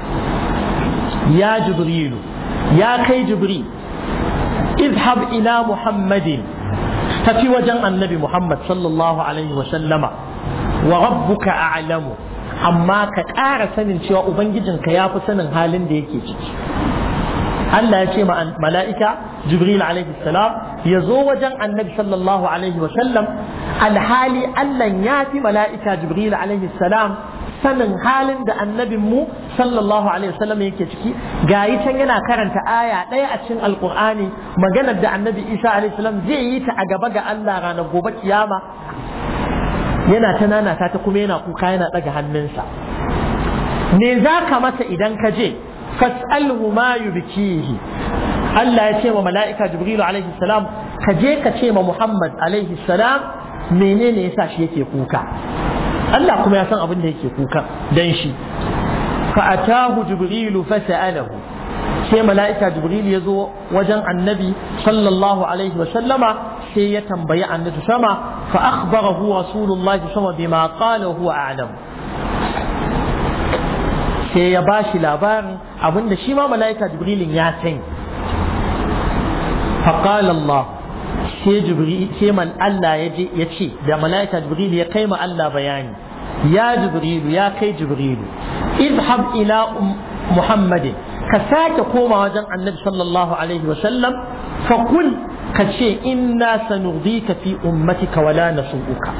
يا جبريل يا كي جبريل اذهب إلى محمد tafi wajen annabi Muhammad sallallahu Alaihi wasallama wa rabbuka a'lamu amma ka ƙara sanin cewa Ubangijinka ya fi sanin halin da yake ciki. Allah ya ce mala'ika Jibril alaihi salam ya zo wajen annabi sallallahu Alaihi wasallam alhali Allah ya fi mala'ika Jibril alaihi salam sanin halin da annabin mu sallallahu alaihi wasallam yake ciki gayi can yana karanta aya ɗaya a cikin alkur'ani maganar da annabi isa alaihi salam zai yi ta a gaba ga Allah ranar gobe kiyama yana ta nanata ta kuma yana kuka yana ɗaga hannunsa me za ka masa idan ka je fas'alhu ma yubkihi Allah ya ce wa mala'ika Jibrilu alaihi salam ka je ka ce ma Muhammad alaihi salam menene yasa shi yake kuka Allah kuma ya san abin da yake kuka dan shi fa atahu jibrilu fa sa'alahu sai mala'ika jibril ya zo wajen annabi sallallahu alaihi wa sallama sai ya tambayi annabi sama fa akhbarahu rasulullahi sama bima qala huwa a'lam sai ya bashi labarin abinda shi ma mala'ika jibrilin ya sani fa qala Allah sai jibril sai man Allah ya je ya ce da malaika jibril ya kai ma Allah bayani ya jibril ya kai jibril izhab ila muhammadin ka sake koma wajen annabi sallallahu alaihi wa sallam fa kul ka ce inna sanurdika fi ummatika wala nasu'uka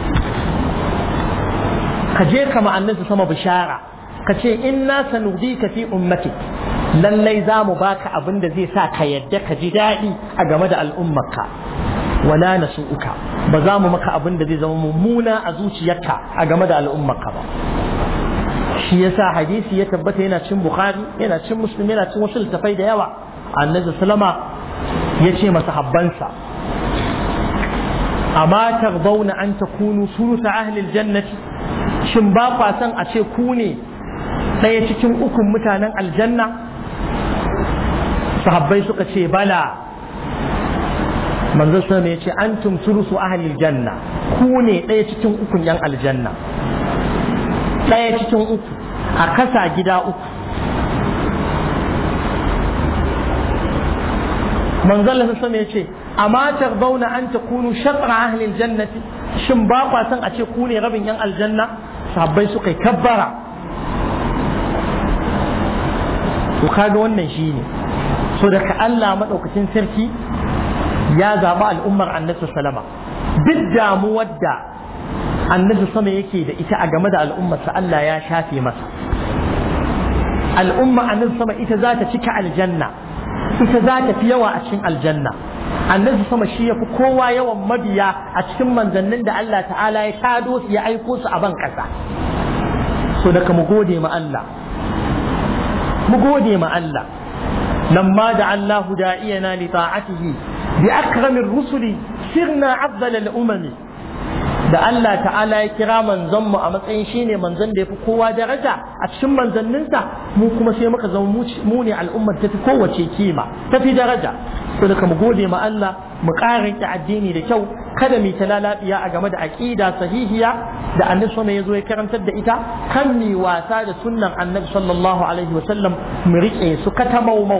ka je kama annabi sama bishara ka ce inna sanurdika fi ummatik lallai za mu baka abin da zai sa ka yadda ka ji daɗi a game da al'ummarka wala na uka ba za mu maka abin da zai zama mummuna a zuciyarka a game da al'ummarka ba shi yasa hadisi ya tabbata yana cin bukhari yana cin muslim yana cin wasu littafai da yawa annabi sallama ya ce masa habbansa amma tardawna an takunu sulusa ahli aljannati shin ba kwa san a ce ku ne ɗaya cikin ukun mutanen aljanna sahabbai suka ce bala manzo sama ya ce antum sulusu ahli janna ku ne ɗaya cikin ukun yan aljanna ɗaya cikin uku a kasa gida uku manzo Allah sama ya ce amma tarbauna an takunu shatra ahli aljannati shin ba kwa san a ce ku ne rabin yan aljanna sahabbai suka yi kabbara to kaga wannan shine so daga Allah madaukakin sarki ya zaɓi al'ummar annabi salama duk damuwar da annabi sama yake da ita a game da al'ummarsa Allah ya shafe masa al'umma annabi sama ita za ta cika aljanna ita za ta fi yawa a cikin aljanna annabi sama shi ya fi kowa yawan mabiya a cikin manzannin da Allah ta'ala ya shado su ya aiko su a ban ƙasa so daga mu gode ma Allah mu gode ma Allah لما دعا الله داعينا لطاعته بأكرم الرسل سرنا أفضل الأمم da Allah ta'ala ya kira manzon mu a matsayin shine manzon da ya fi kowa daraja a cikin manzanninsa mu kuma sai muka zama mu ne al'ummar ta fi kowace kima ta fi daraja to da mu gode ma Allah mu ƙara ki addini da kyau kada mu ta lalabiya a game da aqida sahihiya da annabi sallallahu ya zo ya karantar da ita kan mi wasa da sunnan annabi sallallahu alaihi wasallam mu rike su katamaumau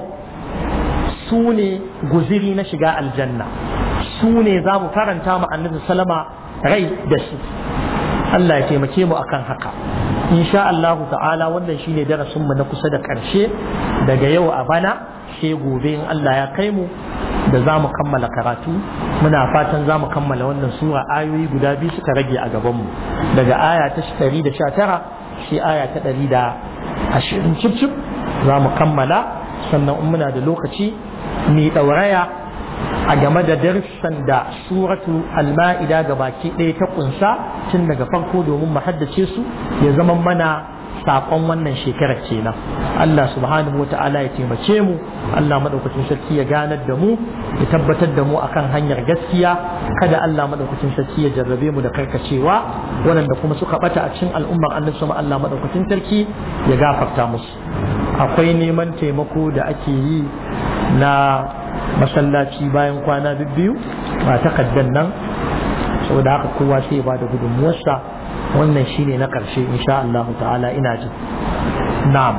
su ne guziri na shiga aljanna su ne za mu faranta ma annabi sallama rai da su Allah ya taimake mu akan haka insha Allah ta'ala wannan shine darasin mu na kusa da ƙarshe daga yau a bana sai gobe in Allah ya kai mu da za mu kammala karatu muna fatan za mu kammala wannan sura ayoyi guda biyu suka rage a gabanmu daga aya ta 119 sai aya ta 120 cip cip za mu kammala sannan in muna da lokaci mai ɗauraya a game da darussan da suratu al-ma'ida ga baki ɗaya ta kunsa tun daga farko domin mu haddace su ya zama mana saƙon wannan shekarar kenan Allah subhanahu wa ta'ala ya taimake mu Allah madaukakin sarki ya ganar da mu ya tabbatar da mu akan hanyar gaskiya kada Allah madaukakin sarki ya jarrabe mu da karkacewa waɗanda kuma suka bata a cikin al'ummar annabi sama Allah madaukakin sarki ya gafarta musu akwai neman taimako da ake yi na masallaci bayan kwana biyu ba takaddan nan saboda haka kowa sai ya bada gudunmuwarsa wannan shine na ƙarshe insha Allah ta'ala ina jin na'am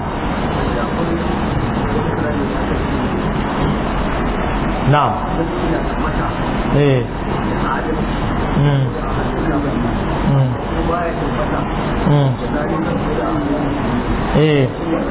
na'am eh mm. Mm. eh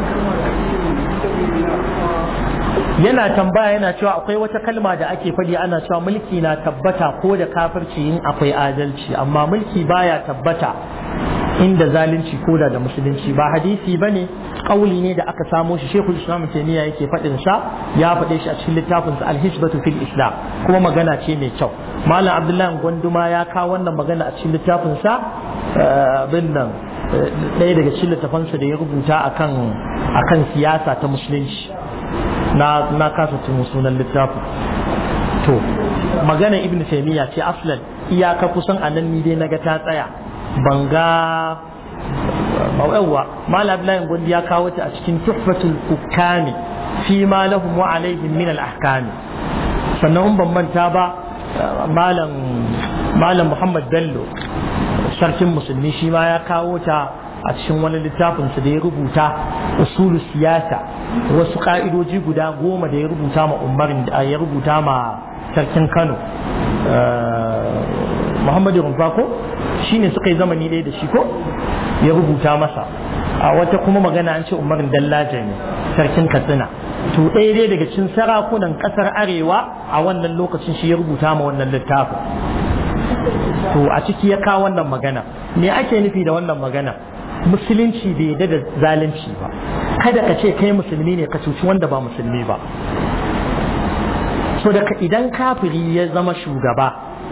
yana tambaya yana cewa akwai wata kalma da ake faɗi ana cewa mulki na tabbata ko da kafirci in akwai adalci amma mulki baya tabbata inda zalunci ko da da musulunci ba hadisi bane kauli ne da aka samo shi Sheikhul Islam Taymiyyah yake faɗin sa ya faɗe shi a cikin littafin sa Al-Hisbatu fil Islam kuma magana ce mai kyau Malam Abdullahi Gwanduma ya kawo wannan magana a cikin littafin sa bin nan ɗaya daga cikin littafansa da ya rubuta akan akan siyasa ta musulunci na na kasa tun sunan littafin to magana ibn taymiya ce aslan iyaka kusan anan ni dai naga ta tsaya ban ga yawa malam abdullahi gondi ya kawo ta a cikin tuhfatul hukami fi ma lahum wa alaihim min al ahkami sannan ban manta ba malam malam muhammad bello sarkin musulmi shi ma ya kawo ta a cikin wani littafinsa da ya rubuta usulu siyasa wasu ka'idoji guda goma da ya rubuta ma umarin da ya rubuta ma sarkin kano muhammadu rumfa ko shi ne suka yi zamani ɗaya da shi ko ya rubuta masa a wata kuma magana an ce umarin dallaja ne sarkin katsina to ɗaya dai daga cikin sarakunan ƙasar arewa a wannan lokacin shi ya rubuta ma wannan littafin to a ciki ya kawo wannan magana me ake nufi da wannan magana musulunci bai yarda da zalunci ba kada ka ce kai musulmi ne ka cuci wanda ba musulmi ba so daga idan kafiri ya zama shugaba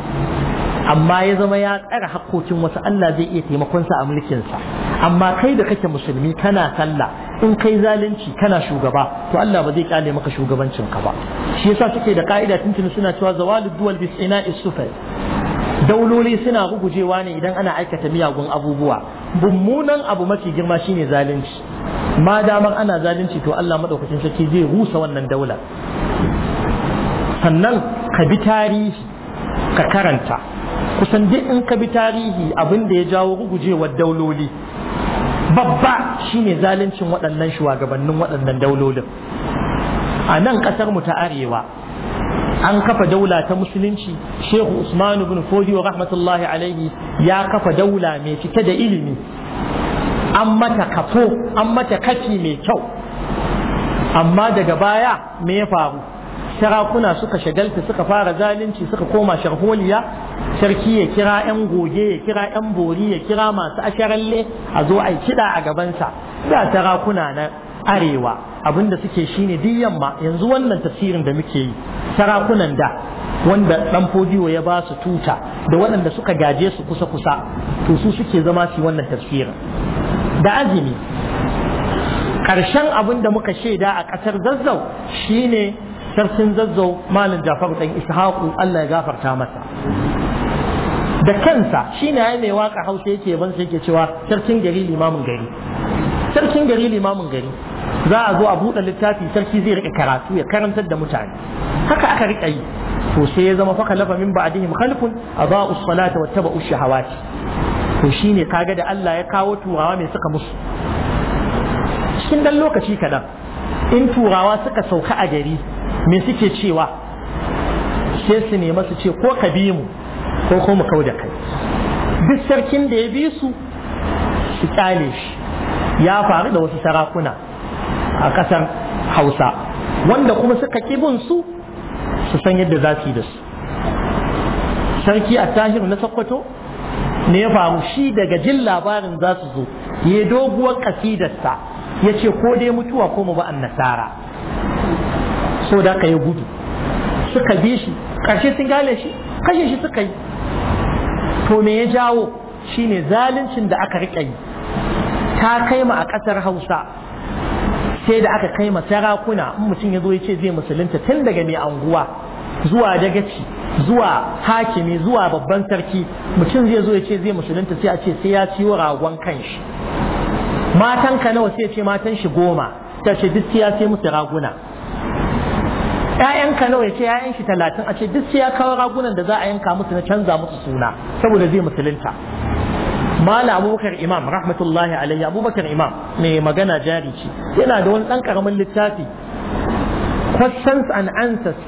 amma ya zama ya tsara hakkokin wasu Allah zai iya taimakonsa a mulkinsa amma kai da kake musulmi kana sallah in kai zalunci kana shugaba to Allah ba zai kyale maka shugabancin ka ba shi yasa suke da ka'ida tuntuni suna cewa zawalud duwal bis ina'i sufai dauloli suna rugujewa ne idan ana aikata miyagun abubuwa mummunan abu mafi girma shine zalunci ma damar ana zalunci to Allah madaukakin sarki zai rusa wannan daula sannan ka bi tarihi ka karanta kusan duk in ka bi tarihi abin da ya jawo rugujewar dauloli babba shine zaluncin waɗannan shugabannin waɗannan daulolin a nan ƙasar mu ta arewa an kafa daula ta musulunci shehu usmanu bin fodiyo rahmatullahi alaihi ya kafa daula mai cike da ilimi an mata kafo an mata kafi mai kyau amma daga baya me ya faru sarakuna suka shagalta suka fara zalunci suka koma sharholiya sarki ya kira 'yan goge ya kira 'yan bori ya kira masu asharalle a zo a kiɗa a gabansa da sarakuna na arewa abinda suke shine duk yamma yanzu wannan tafsirin da muke yi sarakunan da wanda dan fodiyo ya ba su tuta da waɗanda suka gaje su kusa kusa to su suke zama su wannan tafsirin da azumi ƙarshen abin da muka shaida a ƙasar zazzau shine sarkin zazzau malam jafaru dan ishaqu Allah ya gafarta masa da kansa shine ya mai waka hausa yake ban sai yake cewa sarkin gari limamin gari sarkin gari limamin gari za a zo a buɗe littafi sarki zai rika karatu ya karantar da mutane haka aka rika yi to sai ya zama faka lafa min ba'dihim khalfun adaa'u salata wattaba'u shahawati to shine kaga da Allah ya kawo turawa mai suka musu cikin dan lokaci kadan in turawa suka sauka a gari me suke cewa sai su nema su ce ko ka bi mu ko ko mu kau da kai duk sarkin da ya bi su su kyale shi ya faru da wasu sarakuna a ƙasar hausa wanda kuma suka bin su su san yadda za su yi da su sarki a tahir na sokoto ne ya faru shi daga jin labarin za su zo ya doguwar kasidarsa ya ce ko dai mutuwa ko mu ba an nasara so da ka yi gudu suka bi shi ƙarshe sun gane shi kashe shi suka yi to me ya jawo shine zaluncin da aka riƙa yi ta kai ma a ƙasar hausa sai da aka kai ma sarakuna in mutum ya zo ya ce zai musulunta tun daga mai anguwa zuwa dagaci zuwa hakimi zuwa babban sarki mutum zai zo ya ce zai musulunta sai a ce sai ya ciwo ragon kanshi matan ka nawa sai ce matan shi goma ta ce duk sai ya sai musu raguna ƴaƴan ka nawa ya ce ƴaƴan shi talatin a ce duk sai ya kawo ragunan da za a yanka musu na canza musu suna saboda zai musulunta mala abubakar imam rahmatullahi alayhi abubakar imam mai magana jari ce yana da wani ɗan ƙaramin littafi questions and answers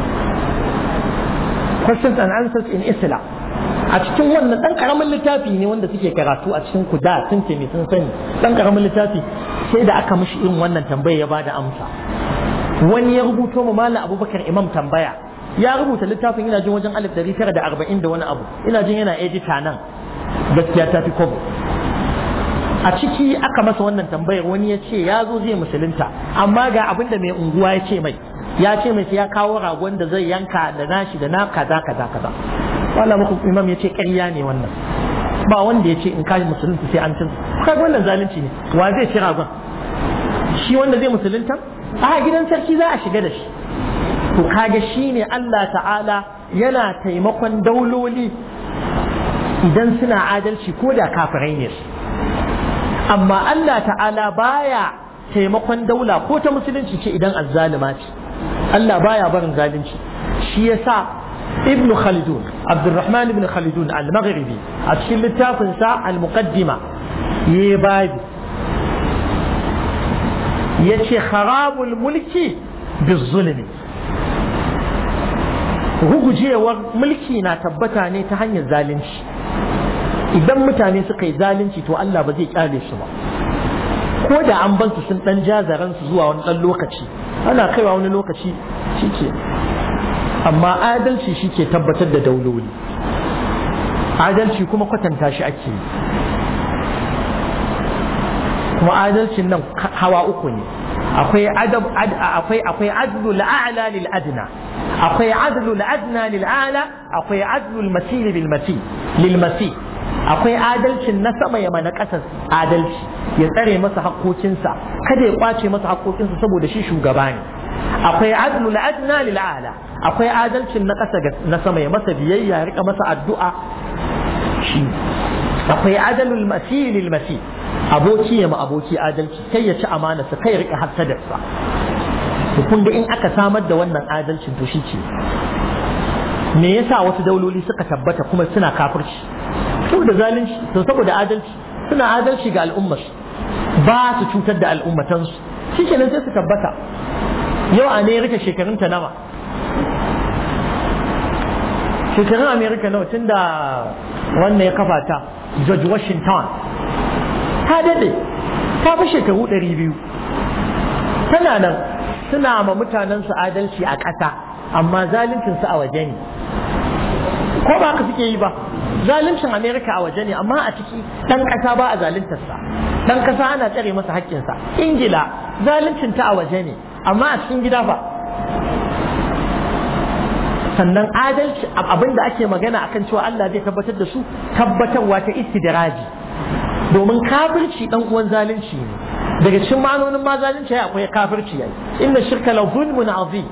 questions and answers in islam a cikin wannan ɗan ƙaramin littafi ne wanda suke karatu a cikin kuda sun ce sun sani ɗan ƙaramin littafi sai da aka mishi irin wannan tambaya ya bada amsa wani ya rubuto mu mala abubakar imam tambaya ya rubuta littafin ina jin wajen alif dari tara da arba'in da wani abu ina jin yana edita nan gaskiya ta fi kobo a ciki aka masa wannan tambayar wani ya ce ya zo zai musulunta amma ga abin da mai unguwa ya ce mai ya ce mai ya kawo ragon da zai yanka da nashi da na kaza kaza kaza wala muku imam ya ce ƙarya ne wannan ba wanda ya ce in kashi musulunta sai an tuntu kaga wannan zalunci ne wa zai ci ragon shi wanda zai musulunta a gidan sarki za a shiga da shi to kaga shi ne Allah ta'ala yana taimakon dauloli idan suna adalci ko da kafirai ne su amma Allah ta'ala baya taimakon daula ko ta musulunci ce idan azzalima ce Allah baya barin zalunci shi yasa ibn khaldun abdurrahman ibn khaldun al-maghribi a cikin littafin sa al-muqaddima yayi babi yace kharabul mulki bizulmi rugujewar mulki na tabbata ne ta hanyar zalunci idan mutane suka yi zalunci to Allah ba zai kyale su ba ko da an ban su sun dan jazaran su zuwa wani dan lokaci ana kaiwa wani lokaci shike amma adalci shike tabbatar da dauloli adalci kuma kwatanta shi ake yi kuma adalcin nan hawa uku ne akwai adab akwai akwai adlu la'ala lil adna akwai adlu la'adna lil a'la akwai adlu al masil bil masil lil masil akwai adalcin na sama ya mana ƙasa adalci ya tsare masa haƙoƙinsa kada ya kwace masa haƙoƙinsa saboda shi shugaba ne akwai adlu la'adna lil a'la akwai adalcin na ƙasa na sama ya masa biyayya ya rika masa addu'a shi akwai adalul masil lil masil aboki ya ma aboki adalci kai ya ci amana sa kai ya rika hasadarsa to kun ga in aka samar da wannan adalcin to shi ce me yasa wasu dauloli suka tabbata kuma suna kafirci saboda zalunci to saboda adalci suna adalci ga al'ummar ba su cutar da al'ummatansu shi kenan sai su tabbata yau amerika shekarun ta nawa shekarun amerika nawa tun da wannan ya kafa ta george washington ta dade ta fi shekaru ɗari biyu tana nan suna ma mutanensu adalci a ƙasa amma zaluncinsu a waje ne ko ba ka suke yi ba zaluncin amerika a waje ne amma a ciki ɗan ƙasa ba a zaluntarsa ɗan ƙasa ana tsare masa haƙƙinsa ingila zaluncin ta a waje ne amma a cikin gida ba sannan adalci abin da ake magana akan cewa Allah zai tabbatar da su tabbatarwa ta istidraji domin kafirci dan uwan zalunci ne daga cikin ma'anonin ma zalunci akwai kafirci yayi inna shirka la zulmun azim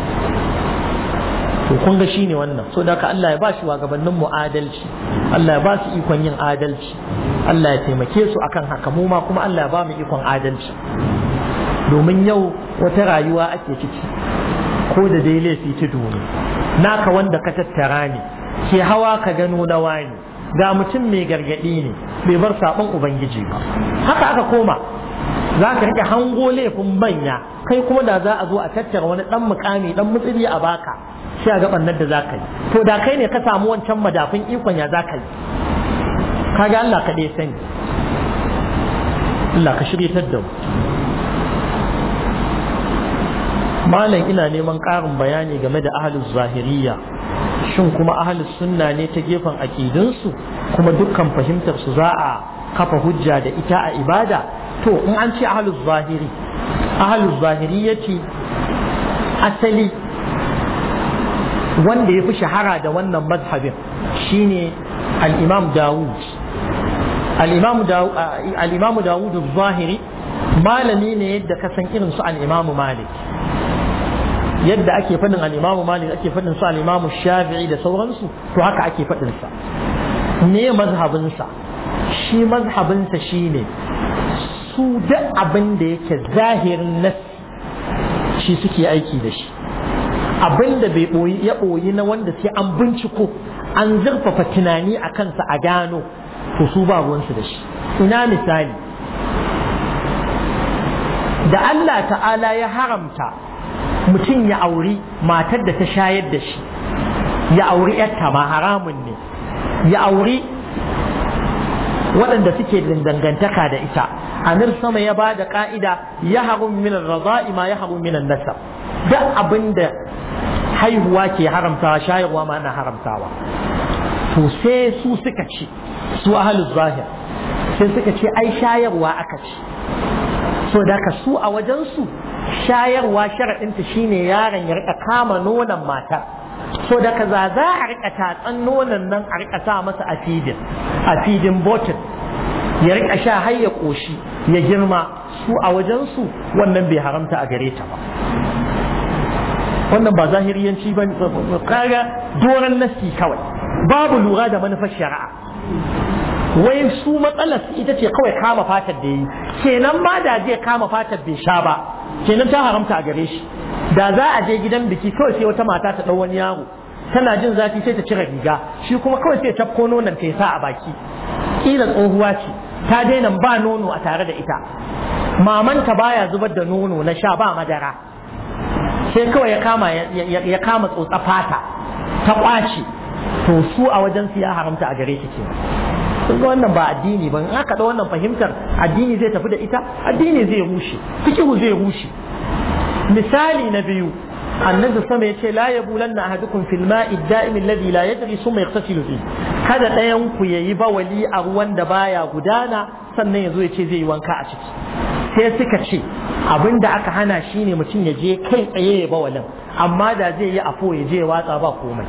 to kun ga shine wannan so da Allah ya ba shi gabanin mu adalci Allah ya ba su ikon yin adalci Allah ya taimake su akan haka mu ma kuma Allah ya ba mu ikon adalci domin yau wata rayuwa ake ciki ko da dai laifi ta duni naka wanda ka tattara ne ke hawa ka gano na wani ga mutum mai gargadi ne bai bar sabon ubangiji ba haka aka koma za ka rike hango laifin manya kai kuma da za a zo a tattara wani dan mukami dan mutsiri a baka sai a ga bannan da za ka yi to da kai ne ka samu wancan madafin ikon ya za ka yi kaga Allah kaɗai sani Allah ka shiryatar da mu malam ina neman ƙarin bayani game da ahalus zahiriya shin kuma ahalus sunna ne ta gefen aƙidunsu kuma dukkan fahimtar su za a kafa hujja da ita a ibada to in an ce ahalus zahiri ahalus zahiri ya ce asali wanda ya fi shahara da wannan mazhabin shine al-imam dawud al-imam dawud zahiri malami ne yadda ka san irin su al-imam malik yadda ake faɗin al-imam malik ake faɗin su al-imam shafi'i da sauransu to haka ake faɗin sa me mazhabinsa shi mazhabinsa shine su duk abin da yake zahirin nas shi suke aiki da shi abin da bai ɓoyi ya ɓoyi na wanda sai an binciko an zurfafa tunani a kansa a gano to su ba ruwansu da shi ina misali da Allah ta'ala ya haramta mutum ya auri matar da ta shayar da shi ya auri yarta ma haramun ne ya auri waɗanda suke dangantaka da ita amir sama ya ba da ƙa'ida ya harun minan raza'i ma ya harun minan nasab duk abin da haihuwa ke haramtawa shayarwa ma na haramtawa to sai su suka ce su ahalus zahir sai suka ce ai shayarwa aka ce so da ka su a wajensu shayarwa sharaɗinta shine yaron ya rika kama nonon matar so da ka za za a rika tatsan nonon nan a rika sa masa a fidin a fidin botin ya rika sha har ya ƙoshi ya girma su a wajensu wannan bai haramta a gare ta ba wannan ba zahiriyanci ba kaga doron nasi kawai babu lura da manufar shari'a wai su matsalar ita ce kawai kama fatar da yi kenan ma da zai kama fatar bai sha ba kenan ta haramta a gare shi da za a je gidan biki kawai sai wata mata ta ɗau wani yaro tana jin zafi sai ta cire riga shi kuma kawai sai ta tafko nonon ta sa a baki kila tsohuwa ce ta daina ba nono a tare da ita mamanta baya zubar da nono na sha ba madara sai kawai ya kama ya kama tsotsa fata ta kwace to su a wajen su ya haramta a gare shi ke kun ga wannan ba addini ba in aka da wannan fahimtar addini zai tafi da ita addini zai rushe fikihu zai rushe misali na biyu annabi sama yace la yabulanna ahadukum fil ma'i da'im alladhi la yadri summa yaghtasilu fi kada ɗayan ku yayi bawali a ruwan da baya gudana sannan yazo yace zai yi wanka a ciki sai suka ce abinda aka hana shine mutum ya je kai tsaye ya bawalin amma da zai yi afo ya je watsa ba komai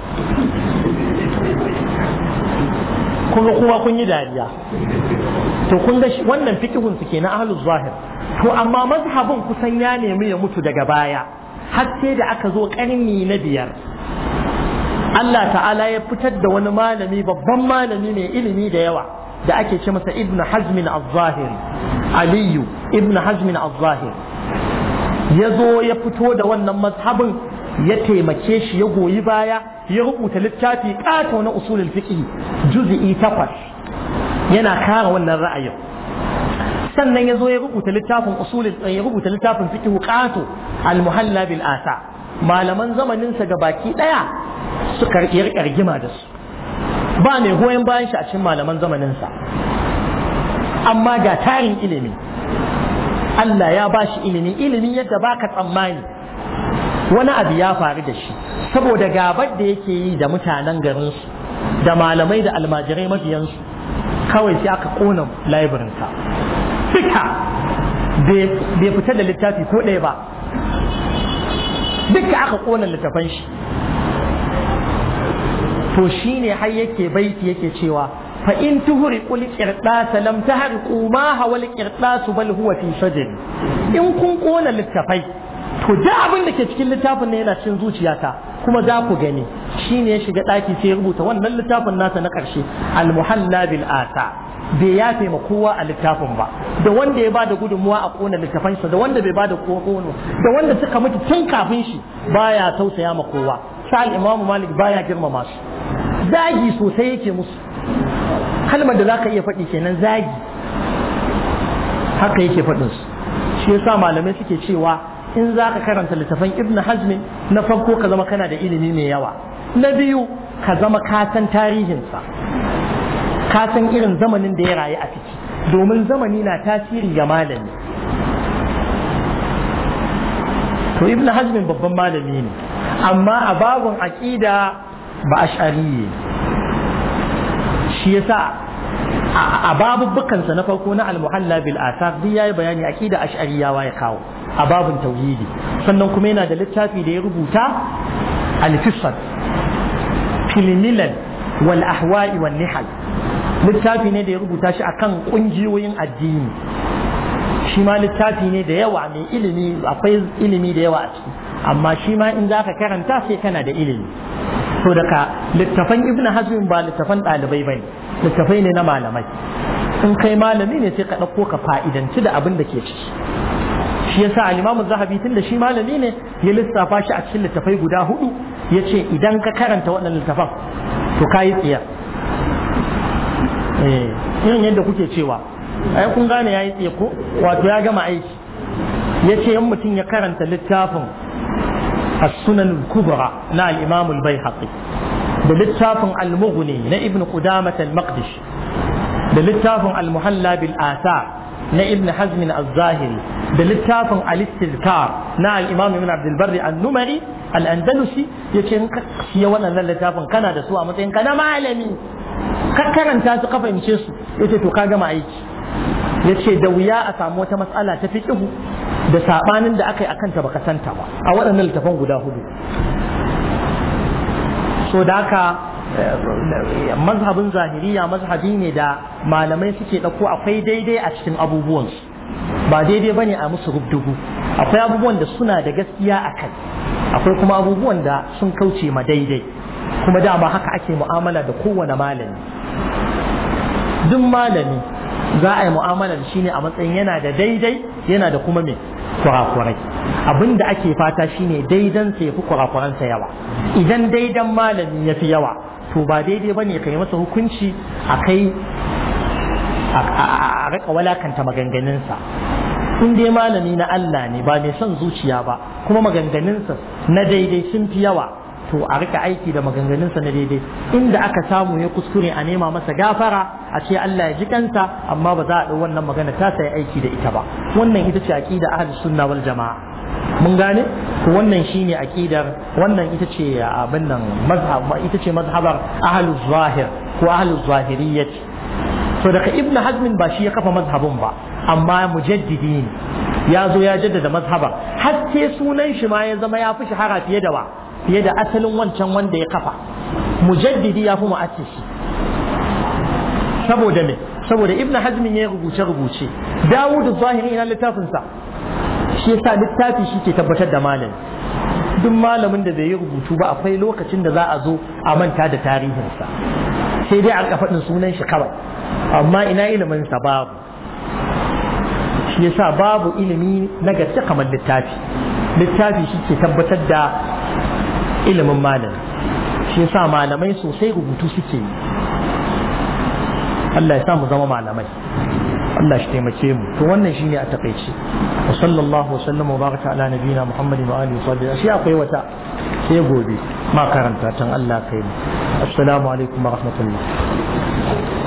kun ga kuma kun yi dariya to kun ga wannan fikihun su kenan ahlus zahir to amma mazhabin kusan ya nemi ya mutu daga baya har sai da aka zo karni na biyar Allah ta'ala ya fitar da wani malami babban malami mai ilimi da yawa da ake ce masa ibn hazmin al-zahiri aliyu ibn hazmin al-zahiri ya zo ya fito da wannan mazhabin ya taimake shi ya goyi baya ya rubuta littafi ƙato na usulul fiqh juz'i takwas yana kare wannan ra'ayin sannan ya zo ya rubuta littafin usulul ya rubuta littafin fiqh ƙato al-muhalla bil asa malaman zamanin sa baki daya suka rigima da su ba mai goyon bayan shi a cikin malaman zamanin sa amma ga tarin ilimi Allah ya ba shi ilimi ilimi yadda baka tsammani wani abu ya faru da shi saboda gabar da yake yi da mutanen garinsu da malamai da almajirai mabiyansu kawai sai aka kona laibirinsa duka bai fita da littafi ko ɗaya ba duka aka kona littafan shi to shine har yake baiti yake cewa fa in tuhuri qul qirdasa lam tahriqu ma hawal qirdasu bal huwa fi shajr in kun kona littafai to duk abin da ke cikin littafin ne yana cikin zuciyata kuma za ku gani shine ya shiga daki sai ya rubuta wannan littafin nasa na karshe al-muhalla bil asa bai yafe ma kowa a littafin ba da wanda ya ba da gudunmuwa a kona littafansa da wanda bai ba da kono da wanda suka mutu tun kafin shi baya tausaya ma kowa sa al-imamu malik baya girmama su zagi sosai yake musu kalmar da zaka iya faɗi kenan zagi haka yake faɗin su shi yasa malamai suke cewa in za ka karanta littafan ibn hazmin na farko ka zama kana da ilimi mai yawa na biyu ka zama ka san tarihinsa ka san irin zamanin da ya rayu a ciki domin zamani na tasiri ga malami to ibn hazmin babban malami ne amma a babun aqida ba ash'ari shi yasa a babubbukansa na farko na al-muhalla bil asar duk yayi bayani aqida ash'ariyawa ya kawo a babun tauhidi sannan kuma yana da littafi da ya rubuta al-fisad fil milal wal ahwa'i wan nihal littafi ne da ya rubuta shi akan kungiyoyin addini shi ma littafi ne da yawa mai ilimi akwai ilimi da yawa a ciki amma shi ma in zaka karanta sai kana da ilimi to daga littafan ibn hazm ba littafan ɗalibai bane littafai ne na malamai in kai malami ne sai ka ɗauko ka fa'idanci da abin da ke ciki shi yasa al-imam zahabi tun da shi malami ne ya lissafa shi a cikin littafai guda hudu ya ce idan ka karanta waɗannan littafan to ka yi tsiya irin yadda kuke cewa ai kun gane ya yi tsiya ko wato ya gama aiki ya ce in mutum ya karanta littafin السنن الكبرى نا الإمام البيهقي بلتاف المغني نا ابن قدامة المقدش بلتاف المحلى بالآثار نا ابن حزم الظاهري بلتاف الاستذكار نا الإمام ابن عبد البر النمري الأندلسي يكن كسي وانا للتاف كان دا سوى متين كان معلمي kakkaran ta su kafa ince su yace to ka gama aiki yace da wuya a samu wata matsala ta fiqhu da sabanin da aka yi akan ta baka santa ba a waɗannan littafan guda hudu so da haka mazhabin zahiriya mazhabi ne da malamai suke ɗauko akwai daidai a cikin abubuwansu ba daidai bane a musu rubdugu akwai abubuwan da suna da gaskiya a kai akwai kuma abubuwan da sun kauce ma daidai kuma dama haka ake mu'amala da kowane malami duk malami za a yi mu'amala da shi ne a matsayin yana da daidai yana da kuma mai kurakurai abin da ake fata shine daidan sa ya fi kurakuransa yawa idan daidan malami ya fi yawa to ba daidai ba ne ka yi masa hukunci a kai a rika walakanta maganganunsa in dai malami na Allah ne ba mai son zuciya ba kuma maganganunsa na daidai sun fi yawa to a rika aiki da maganganunsa na daidai inda aka samu ya kuskure a nema masa gafara a ce Allah ya ji kansa amma ba za a ɗau wannan magana ta sai aiki da ita ba wannan ita ce aqida ahlus sunna wal jamaa mun gane to wannan shine aqidar wannan ita ce abin nan mazhab ita ce mazhabar ahlus zahir ko ahlus zahiriyyah to daga ibn hazmin ba shi ya kafa mazhabin ba amma mujaddidi ne ya zo ya jaddada mazhaba har sai sunan shi ma ya zama ya fi shahara fiye da wa fiye da asalin wancan wanda ya kafa mujaddidi ya fi mu'assisi saboda me saboda ibn hazmin ya rubuce rubuce dawud zahiri ina littafin sa shi yasa littafi shi ke tabbatar da malami duk malamin da bai yi rubutu ba akwai lokacin da za a zo a manta da tarihinsa sai dai a faɗin sunan shi kawai amma ina ilimin sa babu shi yasa babu ilimi na gaske kamar littafi littafi shi ke tabbatar da ilimin malam shi yasa malamai sosai rubutu suke yi Allah ya sa mu zama malamai Allah shi taimake mu to wannan shine a takaice wa sallallahu wasallam wa baraka ala nabiyina muhammadin wa alihi wa sahbihi shi akwai wata sai gobe ma karanta tan Allah kai mu assalamu alaikum wa rahmatullah